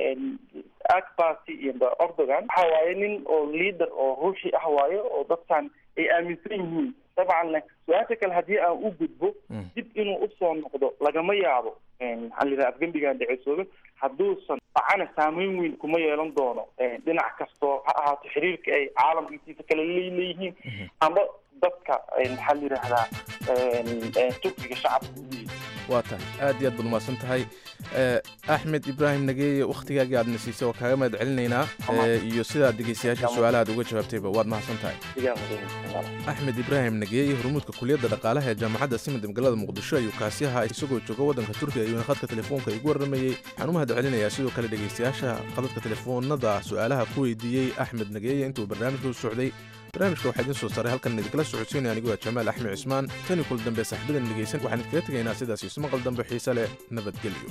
akbasi iyo ordogan waxa waaye nin oo leader oo ruuxi ah waayo oo dadkan ay aaminsan yihiin dabcan su-aasha kale haddii aan u gudbo dib inuu usoo noqdo lagama yaabo maxaa la yidhaha afgembigan dhicesoobe hadduusan dhacana saameyn weyn kuma yeelan doono dhinac kastoo ha ahaato xiriirka ay caalamka intiisa kale leeyihiin ama dadka maxaa la yidhahdaa turkiga shacabka waa tahay aad iyo aad baad umahadsan tahay axmed ibraahim nageeye wakhtigaagii aadna siisay oo kaaga mahad celinaynaa iyo sidaad dhegeystayaasha su-aalahaad uga jawaabtayba waad mahadsan tahay axmed ibraahim nageeye hormuudka kuliyadda dhaqaalaha ee jaamacadda simid magaalada muqdisho ayuu kaasi ahaa isagoo jooga waddanka turkiga ayuuna khadka telefoonka igu warramayey waxaan u mahad celinayaa sidoo kale dhegeystayaasha qadadka telefoonada su-aalaha ku weydiiyey axmed nageeye intuu barnaamijka u socday barnaamijka waxaa idiin soo saaray halkan idinkala socodsiinaya anigu waa jamaal axmed cismaan tani kul dambe saaxiibadan dhegeysan waxaan idinkaga tegaynaa sidaas isu maqal dambe xiise leh nabadgelyo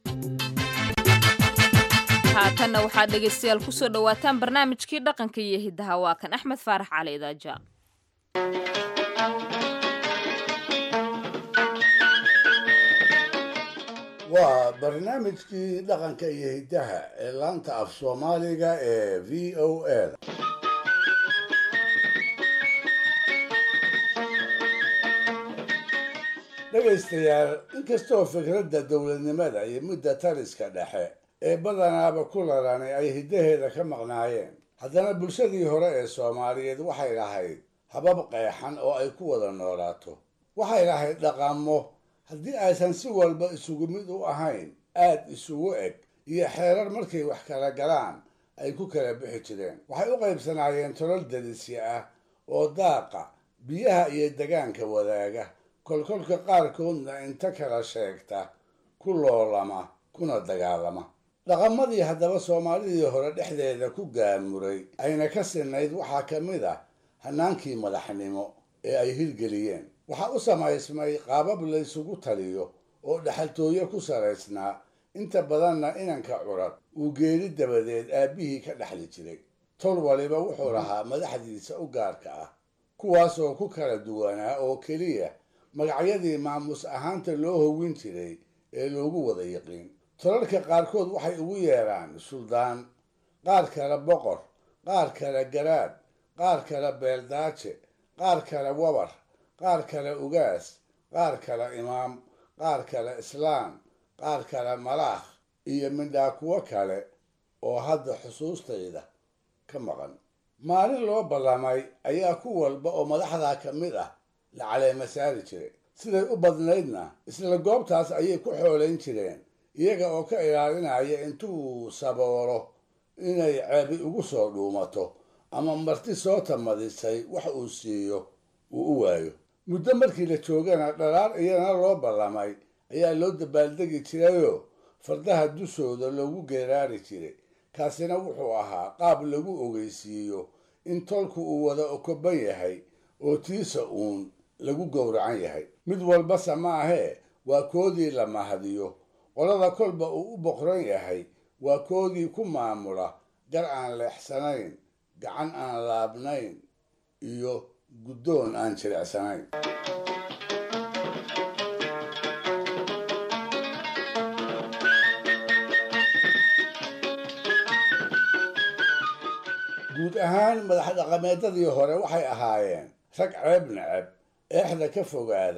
haatanna waxaad dhegaystayaal ku soo dhowaataan barnaamijkii dhaqanka iyo hiddaha waa kan axmed faarax cali idaaja waa barnaamijkii dhaqanka iyo hiddaha ee laanta af soomaaliga ee v o a dhegaystayaal inkastoo fikradda dowladnimada iyo midda taliska dhexe ee badanaaba ku lalanay ay hiddaheeda ka maqnaayeen haddana bulshadii hore ee soomaaliyeed waxay lahayd habab qeexan oo ay ku wada noolaato waxay lahayd dhaqamo haddii aysan si walba isugu mid u ahayn aad isugu eg iyo xeerar markay wax kala galaan ay ku kala bixi jireen waxay u qaybsanaayeen tolal dadisya ah oo daaqa biyaha iyo degaanka wadaaga kolkolka qaarkoodna inta kala sheegta ku loolama kuna dagaalama dhaqamadii haddaba soomaalidii hore dhexdeeda ku gaamuray ayna ka sinayd waxaa ka mid ah hannaankii madaxnimo ee ay hirgeliyeen waxaa u samaysmay qaabab laysugu taliyo oo dhexaltooyo ku salaysnaa inta badanna inanka curad uu geeri dabadeed aabbihii ka dhexli jiray tol waliba wuxuu lahaa madaxdiisa u gaarka ah kuwaasoo ku kala duwanaa oo keliya magacyadii maamus ahaanta loo howin jiray ee loogu wada yiqiin tolalka qaarkood waxay ugu yeedhaan suldaan qaar kale boqor qaar kale garaad qaar kale beeldaaje qaar kale wabar qaar kale ugaas qaar kale imaam qaar kale islaan qaar kale malaakh iyo midhaa kuwo kale oo hadda xusuustayda ka maqan maalin loo ballamay ayaa ku walba oo madaxdaa ka mid ah la caleema saari jiray siday u badnaydna isla goobtaas ayay ku xoolayn jireen iyaga oo ka ilaalinaya intuu saboolo inay ceebi ugu soo dhuumato ama marti soo tamadisay wax uu siiyo uu u waayo muddo markii la joogana dhalaar iyana loo ballamay ayaa loo dabaaldegi jirayoo fardaha dushooda loogu geeraari jiray kaasina wuxuu ahaa qaab lagu ogeysiiyo in tolku uu wada okoban yahay oo tiisa uun lagu gowracan yahay mid walbase ma ahee waa koodii la mahadiyo qolada kolba uu u boqran yahay waa koodii ku maamula gar aan leexsanayn gacan aan laabnayn iyo guddoon aan jilicsanayn guud ahaan madax dhaqameedadii hore waxay ahaayeen rag ceeb neceb eexda ka fogaada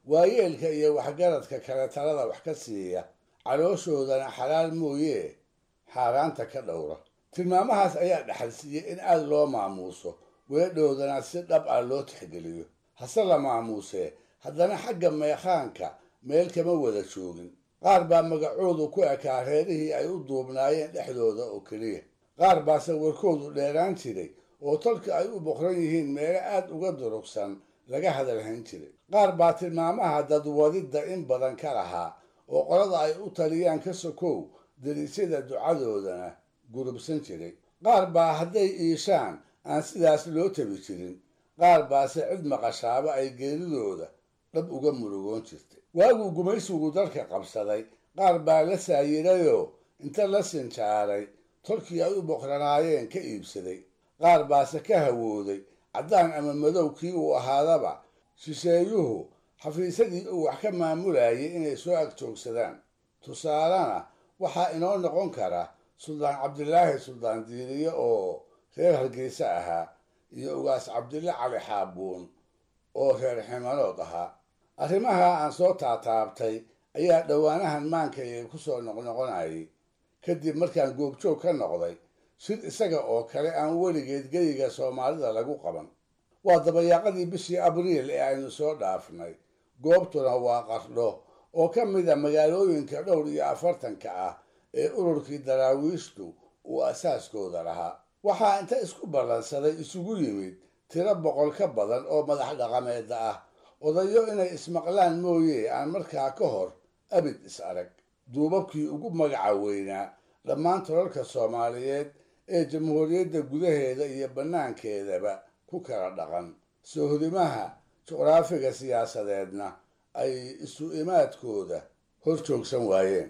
waayeelka iyo waxgaradka kale talada wax ka siiya calooshoodana xalaal mooyee xaaraanta ka dhowra tilmaamahaas ayaa dhaxalsiiyey in aada loo maamuuso weedhoodana si dhab ah loo tixgeliyo hase la maamuusee haddana xagga meekhaanka meel kama wada joogin qaar baa magacoodu ku ekaa reerihii ay u duubnaayeen dhexdooda oo keliya qaar baase warkoodu dheeraan jiray oo tolka ay u boqran yihiin meelo aad uga durugsan laga hadalhayn jiray qaar baa tilmaamaha dadwadidda in badan ka lahaa oo qolada ay u taliyaan ka sokow dariisyada ducadoodana gurubsan jiray qaar baa hadday iishaan aan sidaas loo tabi jirin qaar baase cid maqashaaba ay geeridooda dhab uga murugoon jirtay waaguu gumaysigu dalka qabsaday qaar baa la saayirayoo inta la sinjaaray tolkii ay u boqranaayeen ka iibsaday qaar baase ka hawooday caddaan ama madow kii uu ahaadaba shisheeyuhu xafiisadii uu wax ka maamulayay inay soo agjoogsadaan tusaalena waxaa inoo noqon kara suldaan cabdilaahi suldaan diiriye oo reer hargeysa ahaa iyo ugaas cabdille cali xaabuun oo reer ximanood ahaa arrimaha aan soo taataabtay ayaa dhowaanahan maankayga ku soo noqnoqonayay kadib markaan goobjoog ka noqday shir isaga oo kale aan weligeed geyiga soomaalida lagu qaban waa dabayaaqadii bishii abriil ee aynu soo dhaafnay goobtuna waa qardho oo ka mid a magaalooyinka dhowr iyo afartanka ah ee ururkii daraawiishtu uu asaaskooda lahaa waxaa inta isku ballansaday isugu yimid tiro boqol ka badan oo madax dhaqameeda ah odayo inay ismaqlaan mooye aan markaa ka hor abid is arag duubabkii ugu magaca weynaa dhammaan tolalka soomaaliyeed ee jamhuuriyadda gudaheeda iyo bannaankeedaba ku kala dhaqan soohodimaha juqraafiga siyaasadeedna ay isu imaadkooda hor joogsan waayeen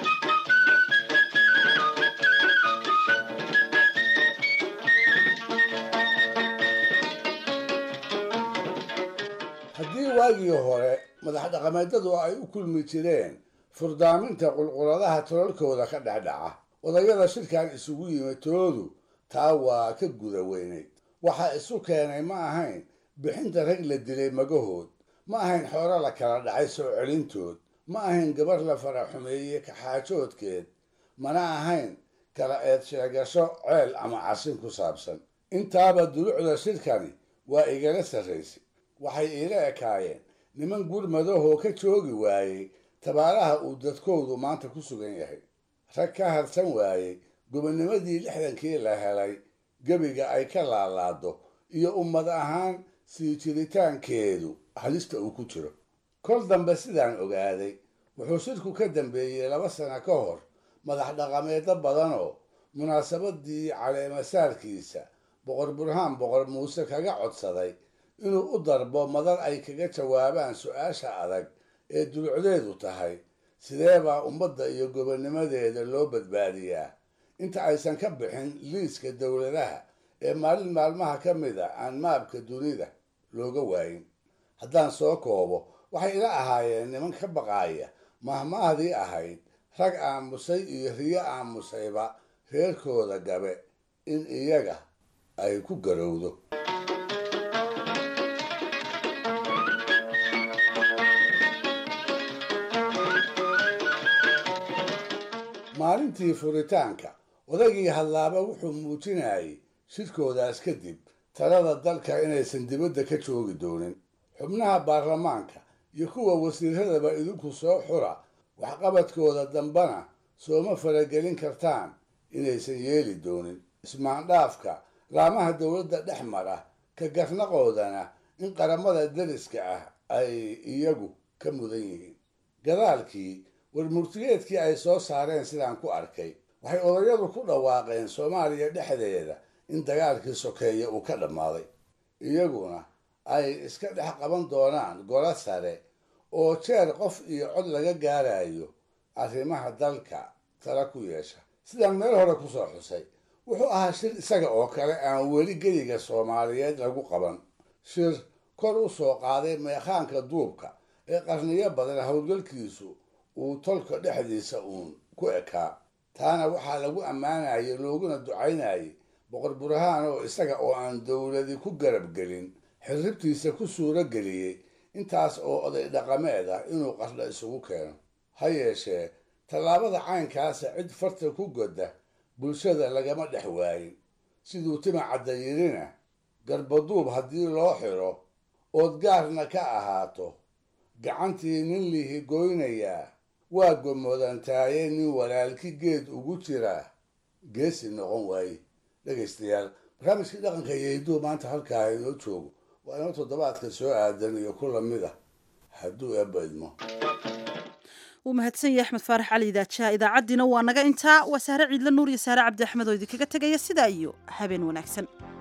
haddii waagii hore madax dhaqameedadu ay u kulmi jireen furdaaminta qulquladaha tolalkooda ka dhexdhaca odayada shirkan isugu yimid toodu taa waa ka guda weynayd waxaa isu keenay ma ahayn bixinta rag la dilay magahood ma ahayn xoolo la kala dhacay soo celintood ma ahayn gabar la fara xumeeyey kaxaajoodkeed mana ahayn kala eed sheegasho ceel ama casin ku saabsan intaaba dulucda shirkani waa igala sarraysay waxay iila ekaayeen niman gurmadahoo ka joogi waayey tabaaraha uu dadkoodu maanta ku sugan yahay rag ka harsan waayey gobonnimadii lixdankii la helay gebiga ay ka laalaado iyo ummad ahaan sii jiritaankeedu halista uu ku jiro kol dambe sidaan ogaaday wuxuu shirku ka dambeeyey laba sano ka hor madax dhaqameedyo badanoo munaasabadii caleemasaarkiisa boqor burhaan boqor muuse kaga codsaday inuu u darbo madar ay kaga jawaabaan su-aasha adag ee dulucdeedu tahay sidee baa ummadda iyo gobonnimadeeda loo badbaadiyaa inta aysan ka bixin liiska dowladaha ee maalin maalmaha ka mid a aan maabka dunida looga waayin haddaan soo koobo waxay ila ahaayeen niman ka baqaaya mahmahdii ahayd rag aamusay iyo riyo aamusayba reerkooda gabe in iyaga ay ku garowdo maalintii furitaanka odaygii hadlaaba wuxuu muujinayay shirkoodaas kadib talada dalka inaysan dibadda ka joogi doonin xubnaha baarlamaanka iyo kuwa wasiiradaba idinku soo xura waxqabadkooda dambana sooma faragelin kartaan inaysan yeeli doonin ismaandhaafka laamaha dowladda dhex mara ka garnaqoodana in qaramada dariska ah ay iyagu ka mudan yihiin gadaalkii warmurtigeedkii ay soo saareen sidaan ku arkay waxay odayadu ku dhawaaqeen soomaaliya dhexdeeda in dagaalkii sokeeye uu ka dhammaaday iyaguna ay iska dhex qaban doonaan golo sare oo jeer qof iyo cod laga gaarayo arrimaha dalka tala ku yeesha sidaan meel hore kusoo xusay wuxuu ahaa shir isaga oo kale aan weli geyiga soomaaliyeed lagu qaban shir kor u soo qaaday meekhaanka duubka ee qarniyo badan howlgalkiisu uu tolka dhexdiisa uun ku ekaa taana waxaa lagu ammaanayay looguna ducaynayay boqor burhaan oo isaga oo aan dowladi ku garab gelin xirribtiisa ku suuro geliyey intaas oo oday dhaqameed ah inuu qardha isugu keeno ha yeeshee tallaabada caynkaasa cid farta ku godda bulshada lagama dhex waayin siduu tima cadda yidhina garbaduub haddii loo xidho ood gaarna ka ahaato gacantii nin lihi goynayaa waa gomodantaaye nin walaalki geed ugu jiraa geesi noqon waaye dhegaystayaal barnaamijkii dhaqanka iyo hidduu maanta halkaa inoo joogo waa inoo toddobaadka soo aadan iyo ku lamid ah hadduu eebba idmo wuu mahadsan yahay axmed faarax cali idaajaha idaacaddiina waa naga intaa waa saare ciidla nuur iyo saare cabdi axmed oo idinkaga tegaya sidaa iyo habeen wanaagsan